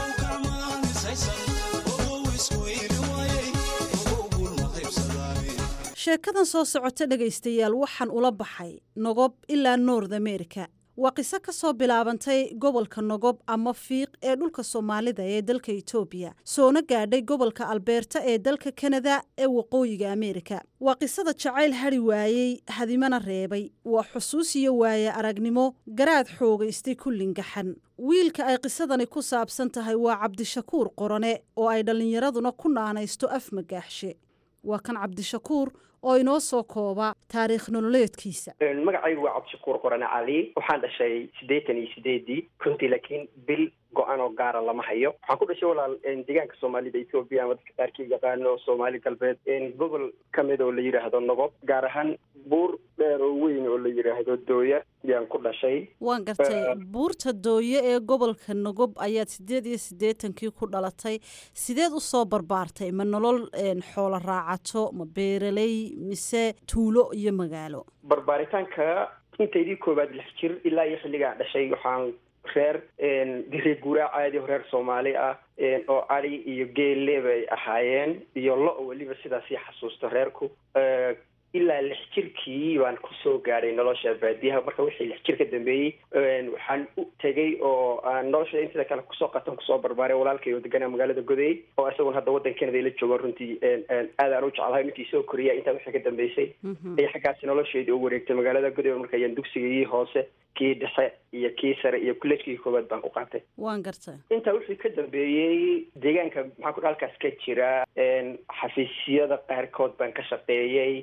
sheekadan soo socota dhegaystayaal waxaan ula baxay nogob ilaa north america waa qiso ka soo bilaabantay gobolka nogob ama fiiq ee dhulka soomaalida ee dalka etoobiya soona gaadhay gobolka albeerta ee dalka kanada ee waqooyiga ameerika waa qisada jacayl hadhi waayey hadimana reebay waa xusuus iyo waaye aragnimo garaad xoogaystay kullingaxan wiilka ay qisadani ku saabsan tahay waa cabdishakuur qorane oo ay dhallinyaraduna ku naanaysto af magaaxshe waa kan cabdishakuur oo inoo soo kooba taariikh nololeedkiisa magacaygu waa cabdishakuur qorane cali waxaan dhashay siddeetan iyo sideedii runtii laakiin bil go-an oo gaara lama hayo waxaan ku dhashay walaal deegaanka soomaalida ethoobiya ama dadka qaarkii yaqaano soomaali galbeed gobol ka mid oo la yidhaahdo nogob gaar ahaan buur dheer oo weyn oo la yidhaahdo dooya yaan ku dhashay waan gartay buurta dooye ee gobolka nogob ayaad siddeed iyo siddeetankii ku dhalatay sideed u soo barbaartay ma nolol xoolo raacato ma beeraley mise tuulo iyo magaalo barbaaritaanka intaydii koowaad lix jir ilaa iyo xilligaan dhashay waxaan reer reer guuraa caadi oo reer soomaali ah oo cali iyo geelle bay ahaayeen iyo lo- weliba sidaasii xasuusto reerku ilaa lix jirkii baan kusoo gaadhay nolosha baadiyaha marka wixii lix jir ka dambeeyey waxaan u tegey oo aan nolosha intida kale kusoo qatan kusoo barbaaray walaalkay oo deganaa magaalada goday oo isaguna hadda waddan canada la joogo runtii aad aan u jeclahay intii soo koriya intaa wixii ka dambeysay ay xaggaasi nolosheedii u wareegtay magaalada goday marka ayaan dugsigii hoose kii dhexe iyo kii sare iyo kullejkii koowaad baan ku qaatay waan gartay intaa wixii ka dambeeyey deegaanka maxaa ku halkaas ka jira xafiisyada qaarkood baan ka shaqeeyey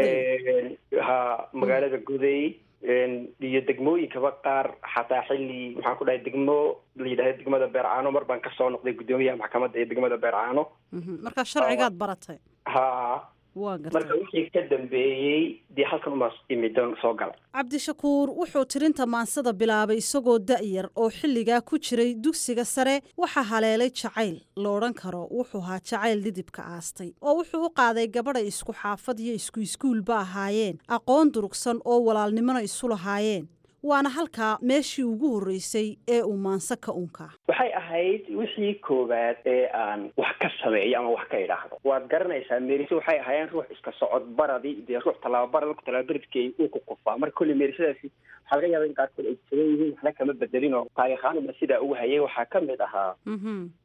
ha magaalada guday iyo degmooyinkaba qaar xataa xilli maxaan ku dhahay degmo la yidhahda degmada beercaano mar baan kasoo noqday guddoomiyaha maxkamadda ee degmada beercaano markaa sharcigaad baratay ha waa marka gartay wixii ka dambeeyey dee halkan umaas imidon soo galay cabdishakuur wuxuu tirinta maansada bilaabay isagoo da'yar oo xilligaa ku jiray dugsiga sare waxaa haleelay jacayl la odhan karo wuxuu ahaa jacayl dhidibka aastay oo wuxuu u qaaday gabadhay isku xaafad iyo isku iskuulba ahaayeen aqoon durugsan oo walaalnimona isu lahaayeen waana halkaa meeshii ugu horreysay ee uu maanse ka unka waxay ahayd wixii koowaad ee aan wax ka sameeyo ama wax ka idhaahdo waad garanaysaa merise waxay ahaayeen ruux iska socod baradii dee ruux tallaababara marku tallaababaradkii uu ku kufaa marka kolley meerisadaasi waxaa laga yaaba in qaarkood ay saban yihiin waxna kama bedelin oo taariikhaanuma sidaa ugu hayay waxaa ka mid ahaa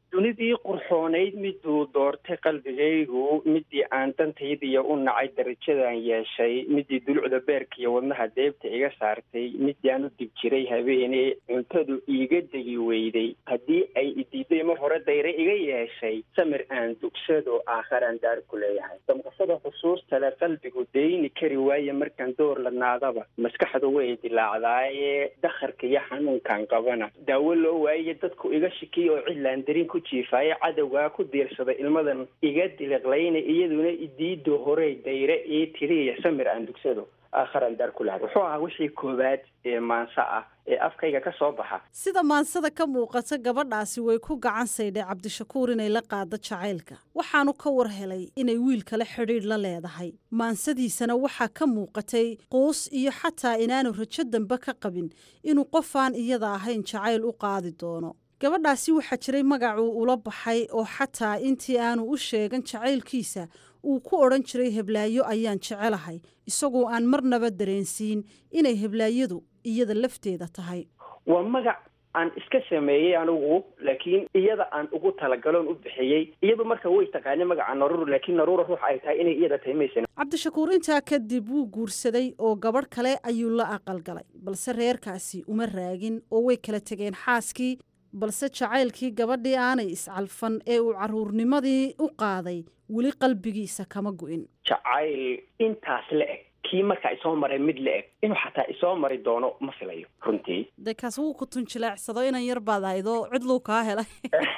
dunidii qurxoonayd miduu doortay qalbigaygu midii aan dantaydiiyo u nacay darajadan yeeshay midii dulucda beerka iyo wadnaha deebta iga saartay midii aan u dib jiray habeenee cuntadu iiga degi weyday haddii ay idiiday mar hore dayre iga yeeshay samir aan dugsado aakharaan daar ku leeyahay damqasada xusuustale qalbigu deyni kari waaye markaan door ladnaadaba maskaxdu way dilaacdaaye dakharka iyo xanuunkan qabana daawo loo waaye dadku iga shikiy oo cidlaan darin ku jiifaaye cadowgaa ku diirsada ilmadan iga diliqlayna iyaduna idiido horey dayre ii tiriya samir aan dugsado aakharaan daar ku lahay wuxuu ahaa wixii koowaad ee maanso ah ee afkayga ka soo baxa sida maansada ka muuqata gabadhaasi way ku gacan saydhay cabdishakuur inay la qaado jacaylka waxaanu ka war helay inay wiil kale xidhiidh la leedahay maansadiisana waxaa ka muuqatay quus iyo xataa inaanu rajo dambe ka qabin inuu qofaan iyada ahayn jacayl u qaadi doono gabadhaasi waxaa jiray magacuu ula baxay oo xataa intii aanu u sheegan jacaylkiisa uu ku odhan jiray heblaayo ayaan jecelahay isagoo aan marnaba dareensiin inay heblaayadu iyada lafteeda tahay waa magac aan iska sameeyey anigu laakiin iyada aan ugu talagaloon u bixiyey iyadu marka way taqaanay magaca naruur laakiin naruura ruux ay tahay inay iyada tahay maysan cabdishakuur intaa kadib wuu guursaday oo gabadh kale ayuu la aqalgalay balse reerkaasi uma raagin oo way kala tegeen xaaskii balse jacaylkii gabadhii aanay iscalfan ee uu carruurnimadii u qaaday weli qalbigiisa kama gu'in jacayl intaas la eg kii markaa isoo maray mid la eg inuu xataa isoo mari doono ma filayo runtii dee kaas wuu ku tunjilaacsado inan yar baad ahaydoo cidluu kaa helay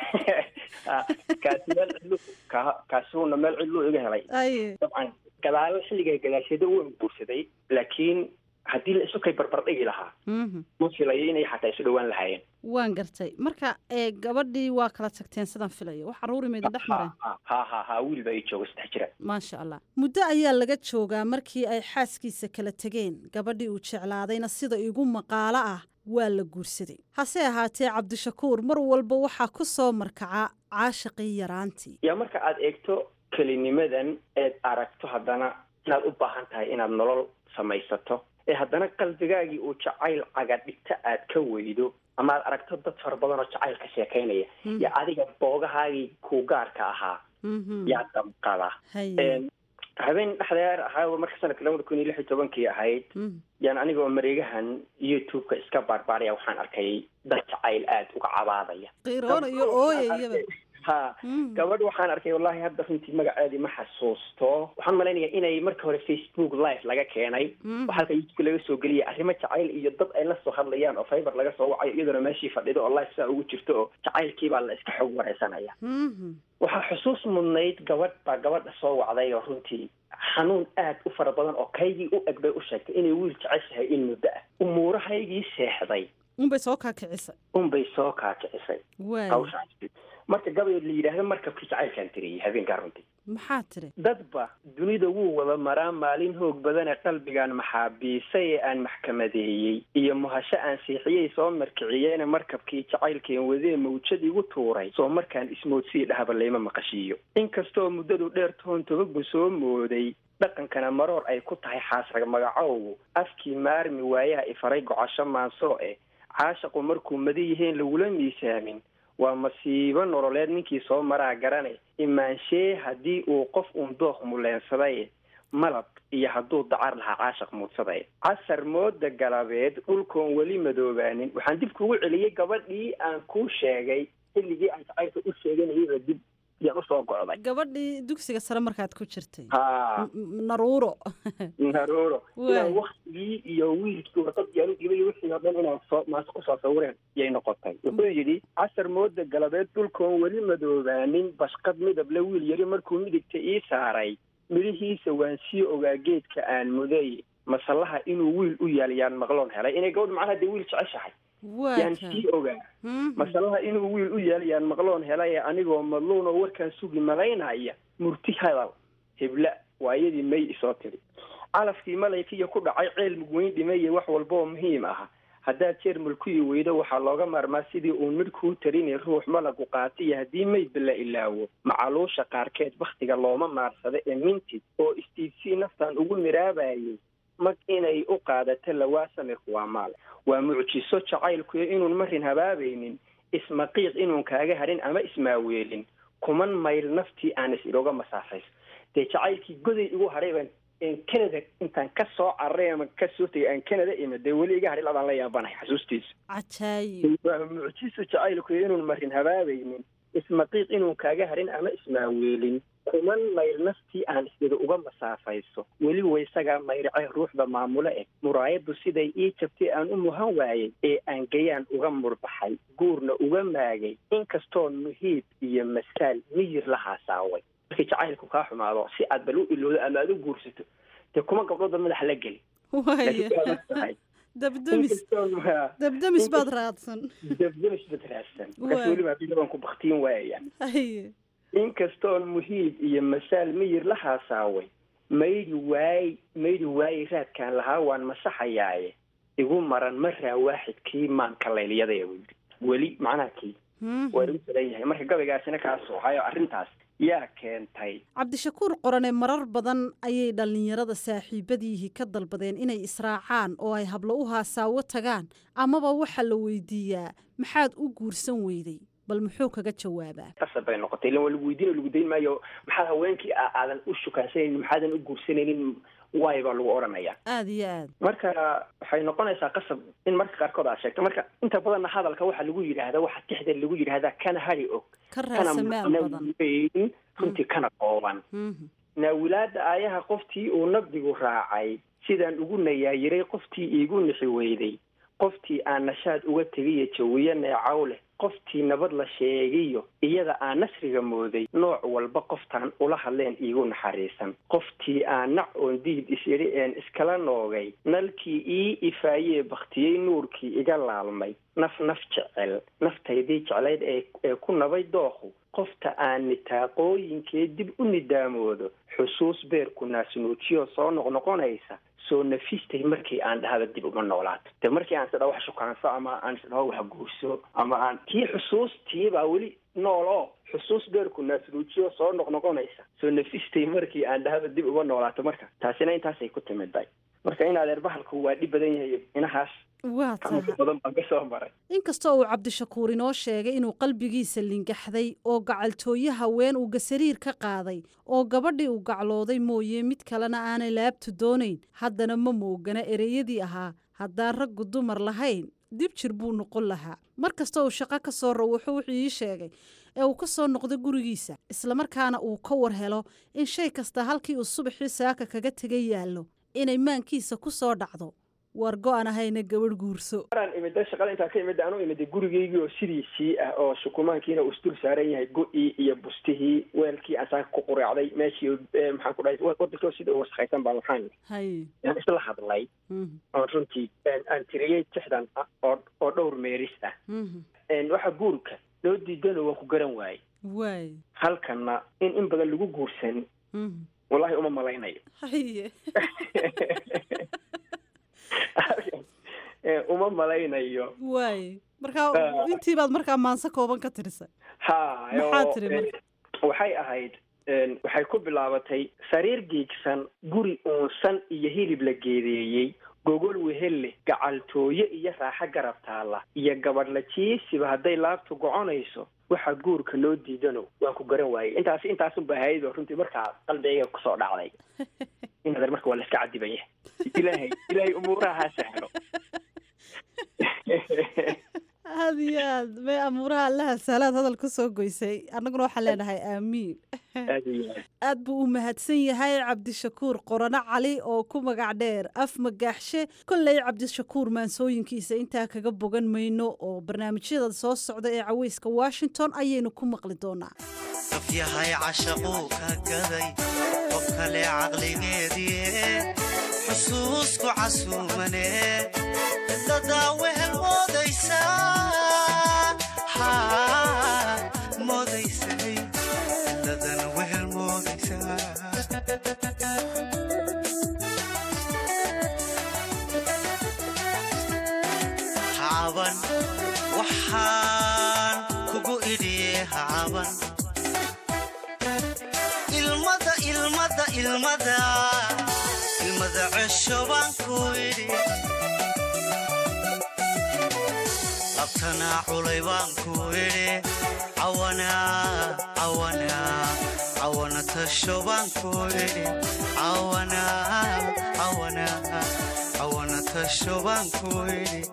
kaasi meel cidlu ka kaasuuna meel cidluu iga helay aye dabcan gadaalo xilliga gadaasheeda waan guursaday laakiin haddii la isu kay barbar dhigi lahaa ma filayo inay xataa isu dhowaan lahaayeen waan gartay marka ee gabadhii waa kala tagteen sidaan filayo wax caruuri mayda dhex mareen ha ha ha wiil baa ii jooga saddex jira maasha allah muddo ayaa laga joogaa markii ay xaaskiisa kala tegeen gabadhii uu jeclaadayna sida igu maqaalo ah waa la guursaday hase ahaatee cabdishakuur mar walba waxaa ku soo markaca caashiqii yaraantii yaa marka aad eegto kelinimadan eed aragto haddana inaad u baahan tahay inaad nolol samaysato ee haddana qalbigaagii uu jacayl cagadhigta aad ka weydo ama aad aragto dad fara badan oo jacayl ka sheekaynaya yo adiga boogahaagii kuu gaarka ahaa yaa damqada habeen dhexdeer ahaa marka sanadka labada kun iyo lix iyo tobankii ahayd yaan anigoo mareegahan youtube-ka iska baarbaaray waxaan arkay dad jacayl aada uga cabaadaya qiiroonayo ooyayaba ha gabadh waxaan arkay wallahi hadda runtii magaceedii ma xasuusto waxaan malaynayaa inay marka hore facebook live laga keenay oo halka youtube laga soo geliyay arrimo jacayl iyo dad ay la soo hadlayaan oo fiber laga soo wacayo iyadoona meeshii fadhido oo live saa ugu jirto oo jacaylkii baa la iska xog wareysanaya waxaa xusuus mudnayd gabadh baa gabadha soo wacday oo runtii xanuun aad u fara badan oo kaygii u eg bay u sheegtay inay wiil jeceshahay in muddo ah umuurahaygii seexday unbay soo kaakicisay unbay soo kaakicisay waay hawshaasi marka gabay la yidhaahdo markabkii jacaylkaan tiriyey habeenkaa runtii maxaa tiri dadba dunida wuu wada maraa maalin hoog badane qalbigaan maxaabiisay ee aan maxkamadeeyey iyo muhasho aan siixiyey soo markiciyeene markabkii jacaylkeen wadee mawjad igu tuuray soo markaan ismoodsii dhahaba layma maqashiiyo inkastoo muddadu dheer toon tobagu soo mooday dhaqankana maroor ay ku tahay xaasrag magacowgu afkii maarmi waayaha ifaray gocasho maansoo eh caashaqu markuu madi yihiin lagula miisaamin waa masiibo nololeed ninkii soo maraa garane imaanshee haddii uu qof uun dooq muleensaday malab iyo hadduu dacar lahaa caashaq muudsaday casar mooda galabeed dhulkoon weli madoobaanin waxaan dib kugu celiyey gabadhii aan kuu sheegay xilligii aan jacaylka u sheeganayaba dib yaan usoo gocday gabadhii dugsiga sare markaad ku jirtay ha naruuro naruuro Waay. inaan waktigii iyo wiilkii warqad yaanu dhibay wixii oo dhan inaan soo maas kusoo sawireen yay noqotay wuxuu yidhi casar mooda galabeed dhulkoon weli madoobaanin bashqad midable wiil yari markuu midigta ii saaray midhihiisa waan sii ogaa geedka aan muday masallaha inuu wiil u yaal yaan maqloon helay inay gabadh macnaha dee wiil jeceshahay yaan sii ogaa masalaha inuu wiil u yaal yaan maqloon helay anigoo madluun oo warkaan sugi malaynaya murti hadal hebla waa iyadii may isoo tiri calafkii malaykiya ku dhacay ceel mugweyn dhimeye wax walba oo muhiim ah haddaad jeer mulkuyi weydo waxaa looga maarmaa sidii uun midh kuu tarinay ruux malagu qaatiyo haddii maydba la ilaawo macaluusha qaarkeed bakhtiga looma maarsado ee mintid oo istiibsii naftan ugu miraabayay mag inay u qaadato lawaa samirku waa maal waa mucjiso jacaylkuyo inuun marin habaabaynin ismaqiiq inuun kaaga harin ama ismaaweelin kuman mayl naftii aan is ilooga masaafayso dee jacaylkii goday igu hadhay baan canada intaan ka soo cararay ama ka soo tegay aan canada imid dee weli iga hadhay labaan la yaabanahay xasuustiisa cajaayib waa mucjiso jacaylku inuun marin habaabaynin ismaqiiq inuun kaaga harin ama ismaaweelin kuman mayl naftii aan isida uga masaafayso weli waysagaa mayracay ruuxda maamulo eh muraayaddu siday ii jabtay aan u muhan waayey ee aan gayaan uga murbaxay guurna uga maagay inkastoo muhiib iyo masaal miyir la haasaaway markii jacaylku kaa xumaado si aad bal u ilowdo ama aad u guursato dee kuma gabdhoodba madaxa la geli waaya dabdamis dabdamis baad raadsan dabdamis baad raadsan markaas weliba haddii baan ku baktiin waaya haye inkastoon muhiib iyo masaal miyir la haasaaway maydi waay maydi waaye raadkaan lahaa waan masaxayaaye igu maran maraa waaxidkii maanka laylyadaya buu yidhi weli macnaha kii waa igu salan yahay marka gabaygaasina kaa sooxayo arrintaas yaa keentay cabdishakuur qorane marar badan ayay dhallinyarada saaxiibadiihii ka dalbadeen inay israacaan oo ay hablo u haasaawo tagaan amaba waxaa la weydiiyaa maxaad u guursan weyday bal muxuu kaga jawaabaa qasab bay noqotay ilan waa lagu weydiin lagu dayn maayo maxaad haweenkii aadan u shukaansanaynin maxaadan u guursanaynin waay baa lagu odhanayaa aada iyo aad marka waxay noqonaysaa qasab in marka qaarkood aad sheegto marka inta badanna hadalka waxaa lagu yidhaahdaa waxa tixda lagu yidhaahdaa kana hari og ka raasamaal badan weyn runtii kana kooban naawilaada aayaha qoftii uu nabdigu raacay sidaan ugu nayaayiray qoftii iigu nixi weyday qoftii aan nashaad uga tegiyo jawiyo neecaw leh qoftii nabad la sheegiyo iyada aan nasriga mooday nooc walba qoftaan ula hadleen iigu naxariisan qoftii aan nac oon diid is-idhi een iskala noogay nalkii ii ifaayee baktiyey nuurkii iga laalmay naf naf jecel naftaydii jeclayd ee ku nabay dooqu qofta aan nitaaqooyinkee dib u nidaamoodo xusuus beerku naasnuujiyo soo noqnoqonaysa soo nafistay markii aan dhahaba dib uma noolaato de markii aan isdhaho wax shukaanso ama aan isdhaho wax guurso ama aan tii xusuustii baa weli nool oo xusuus beerku naasnuujiyo soo noqnoqonaysa soo nafistay markii aan dhahaba dib uma noolaato marka taasina intaasay ku timiday marka in adeer bahalku waa dhib badan yahay inahaas waa tahay badan baan ka soo maray inkastoo uu cabdishakuur inoo sheegay inuu qalbigiisa lingaxday oo gacaltooye haween uu gasariir ka qaaday oo gabadhii uu gaclooday mooye mid kalena aanay laabtu doonayn haddana ma moogana ereyadii ahaa haddaan raggu dumar lahayn dib jir buu noqon lahaa mar kasta uu shaqo ka soo rawaxo wuxuu ii sheegay ee uu ka soo noqdo gurigiisa islamarkaana uu ka war helo in shay kasta halkii uu subaxii saaka kaga tegay yaallo inay maankiisa ku soo dhacdo war go-an ahayna gabadh guurso maraan imida shaqada intaan ka imida aan u imiday gurigeygii oo sidiisii ah oo shukumaankiina uu isdul saaran yahay go-ii iyo bustihii weelkii aan saaka ku quraacday meeshii maxaan ku dhahay wadankoo sida u waskhaysan baan waxaan hay aan isla hadlay oon runtii aan tiriyey tixdan ah oo oo dhowr meeris ah waxa guurka loo diidano waan ku garan waayey waay halkana in in badan lagu guursan wallahi uma malaynayo haye uma malaynayo waay markaa intii baad markaa maanse kooban ka tirisay ha maxaa tiri marka waxay ahayd waxay ku bilaabatay sariir giigsan guri uunsan iyo hilib la geedeeyey gogol wehelle gacaltooye iyo raaxo garab taalla iyo gabadh la jiisiba hadday laabtu goconayso waxa guurka loo diidano waan ku garan waayey intaas intaasunba hayado runtii markaa qalbigayga kusoo dhacday inader marka waa la iska cadibanya ilaahay ilaahay umuuraha ha sahlo aad iyo aad may amuuraha allaha sahlaad hadal ku soo goysay annaguna waxaan leenahay aamiin aad buu u mahadsan yahay cabdishakuur qorano cali oo ku magac dheer af magaaxshe kolley cabdishakuur maansooyinkiisa intaa kaga bogan mayno oo barnaamijyada soo socda ee caweyska washington ayaynu ku maqli doonaa qof yahay cashaquu ka gaday qof kale caqligeedii xusuusku casuumane dadaa wehel moodaysaa moodaysay dadana wehel moodaysaa hacaban waxaan kugu idhiye hacaban ilmada ilmada ilmada ilmada cesho baan ku idhi labtanaa culay baan ku idhi cawana cawana cawana tasho baan ku idhi cawana cawana cawana tasho baan ku idhi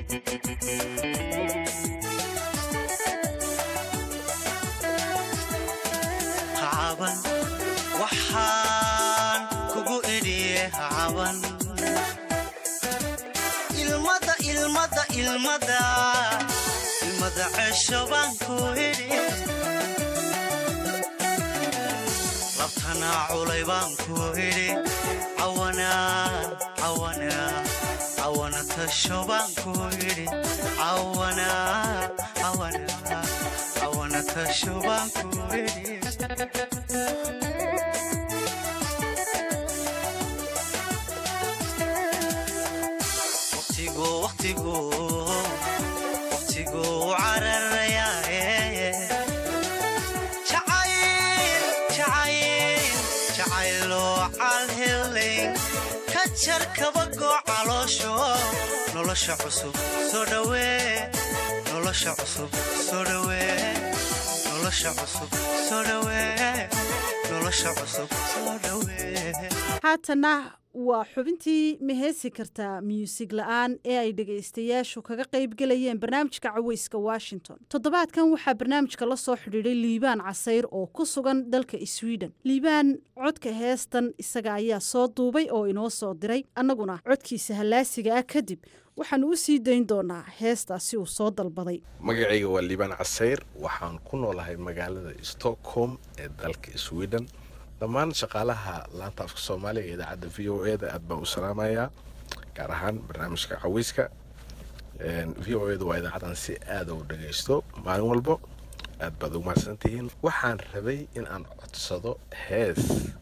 hacaban waxaan kugu idhiye hacaban ilmada ilmada ilmada ilmada cesho baan ku idhi labtanaa culay baan ku idhi cawana cawana cawana tasho baan ku idhi cawana cawana cawana tasho baan ku idhi waqtigu waqtigu waqtigu cararayaaye jacayl jacayl jacayloo calhelayn ka jar kabagoo caloosho nolosha cusub soo dhawee nolosha cusub soo dhawee nolosha cusub soo dhawee nolosha cusub soo dhawee haatana waa xubintii ma heesi kartaa muusig la-aan ee ay dhegaystayaashu kaga qaybgelayeen barnaamijka caweyska washington toddobaadkan waxaa barnaamijka la soo xidhiidhay liibaan casayr oo ku sugan dalka sweden liibaan codka heestan isaga ayaa soo duubay oo inoo soo diray annaguna codkiisa hallaasiga ah kadib waxaanu u sii dayn doonaa heestaasi uu soo dalbaday magacayga waa liibaan casayr waxaan ku noolahay magaalada stockholm ee dalka sweden dhammaan shaqaalaha laanta afka soomaaliga ee idaacadda v o e da aad baan u salaamayaa gaar ahaan barnaamijka caweyska v o e da waa idaacadan si aada u dhagaysto maalin walbo aad baad ugu mahadsantihiin waxaan rabay in aan codsado hees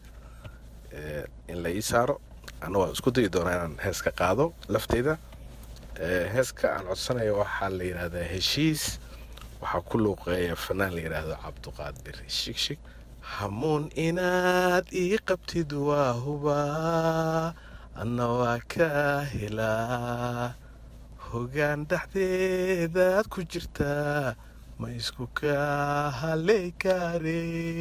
in la ii saaro anna waan isku dayi doonaa inaan hees ka qaado lafteyda heeska aan codsanayo waxaa la yidhahdaa heshiis waxaa ku luuqeeya fanaan la yidhaahdo cabduqaadir shigshig hamuun inaad ii qabtid waa hubaa anna waa ka helaa hogaan dhexdeedaad ku jirtaa ma isku ka haley kaare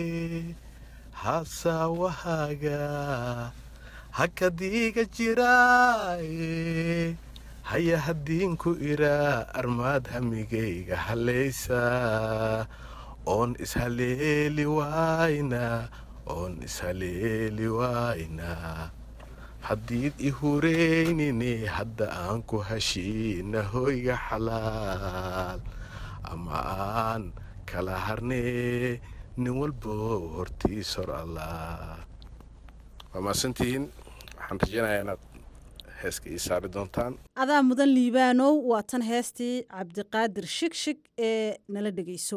hasaawahaaga hakadiiga jiraaye haya hadiinku iraa armaad hamigayga halaysa oon ishaleeli wayna oon ishaleeli wayna haddiid i hureynine hadda aan ku heshiina hoyga xalaal ama aan kala harnee nin walbo hortiis hor allah waa maasantihiin waxaan rajeynayaa inaad heeska ii saari doontaan adaa mudan liibaanow waa tan heestii cabdiqaadir shigshig ee nala dhegayso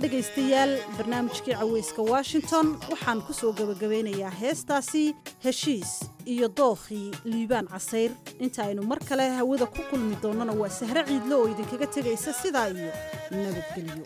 dhegaystayaal barnaamijkii caweyska washington waxaan ku soo gebagabeynayaa heestaasi heshiis iyo dookhii liibaan casayr inta aynu mar kale hawada ku kulmi doonnana waa sahre ciidlo oo idinkaga tegaysa sidaa iyo nabadgelyo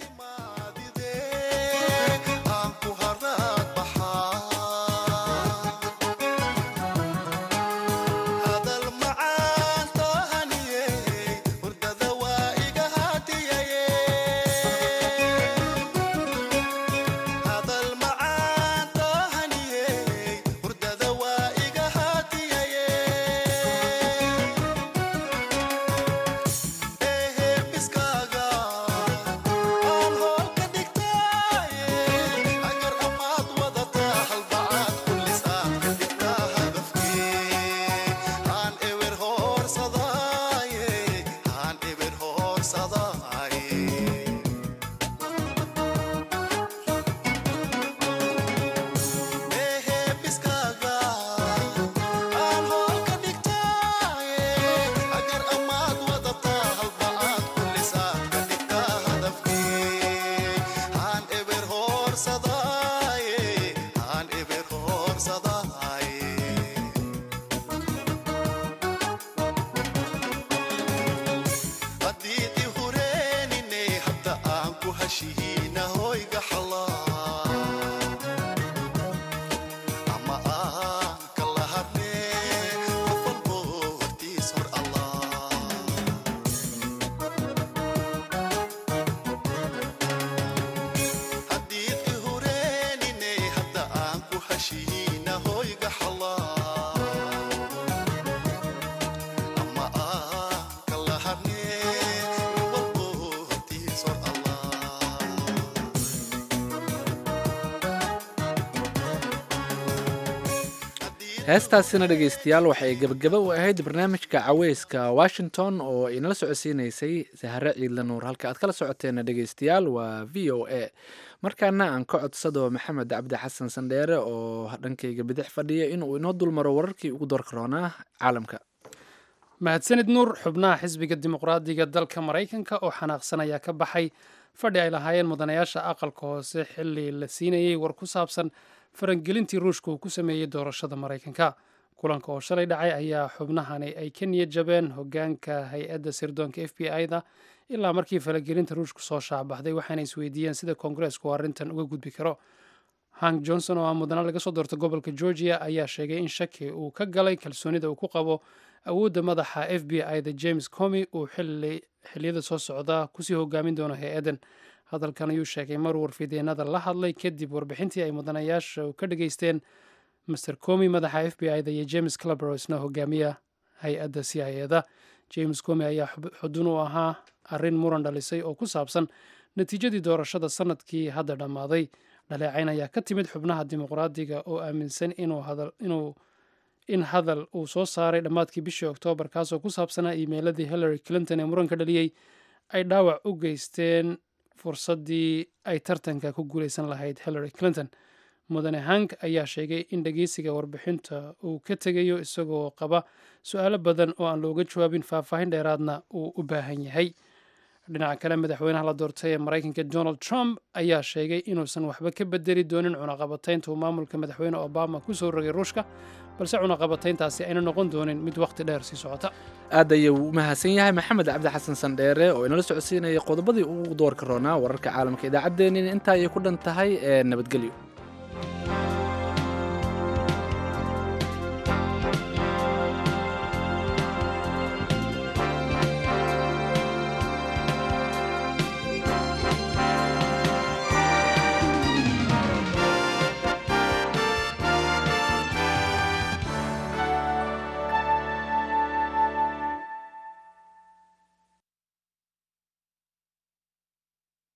heestaasina dhegaystayaal waxay gebagaba u ahayd barnaamijka caweyska washington oo inala socodsiinaysay sahare ciidla nuur halka aad kala socoteena dhegaystayaal waa v o a markaana aan ka codsado maxamed cabdi xasan sandheere oo dhankayga bidix fadhiya inuu inoo dulmaro wararkii ugu doorka roonaa caalamka mahadsanid nuur xubnaha xisbiga dimuqraadiga dalka maraykanka oo xanaaqsanaya ka baxay fadhi ay lahaayeen mudanayaasha aqalka hoose xili la siinayay war ku saabsan farangelintii ruushka uu ku sameeyey doorashada maraykanka kulanka oo shalay dhacay ayaa xubnahani ay ka niyad jabeen hogaanka hay-adda sirdoonka f b i da ilaa markii faragelinta ruushku soo shaacbaxday waxaana isweydiiyeen sida koongareesku arrintan uga gudbi karo hank johnson oo ah mudana laga soo doorta gobolka georgia ayaa sheegay in shaki uu ka galay kalsoonida uu ku qabo awoodda madaxa f b i da james comy uu xiliyada soo socda kusii hogaamin doono hay-addan hadalkan ayuu sheegay mar warfideenada la hadlay kadib warbixintii ay mudanayaasha ka dhageysteen master comy madaxa f b i da iyo james clabero isna hogaamiya hay-adda c i e da james comy ayaa xudun u ahaa arrin muran dhalisay oo ku saabsan natiijadii doorashada sanadkii hadda dhammaaday dhaleecayn ayaa ka timid xubnaha dimuqraadiga oo aaminsan inuu in hadal uu soo saaray dhammaadkii bishii oktoobar kaasoo ku saabsanaa iimeyladii hillary clinton ee muranka dhaliyey ay dhaawac u geysteen fursaddii ay tartanka ku guulaysan lahayd hillary clinton mudane hank ayaa sheegay in dhegeysiga warbixinta uu ka tegayo isagoo qaba su-aalo badan oo aan looga jawaabin faahfaahin dheeraadna uu u baahan yahay dhinaca kale madaxweynaha la doortay ee maraykanka donald trump ayaa sheegay inuusan waxba ka bedeli doonin cunaqabataynta uu maamulka madaxweyne obama ku soo rogay ruushka balse cunaqabatayntaasi ayna noqon doonin mid wakhti dheer sii socota aad ayuu u mahadsan yahay maxamed cabdi xasan sandheere oo inala socodsiinaya qodobadii ugu doorka roonaa wararka caalamka idaacaddeennin intaa ayay ku dhan tahay ee nabadgelyo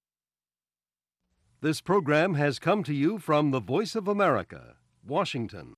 This program has come to you from the Voice of America, Washington.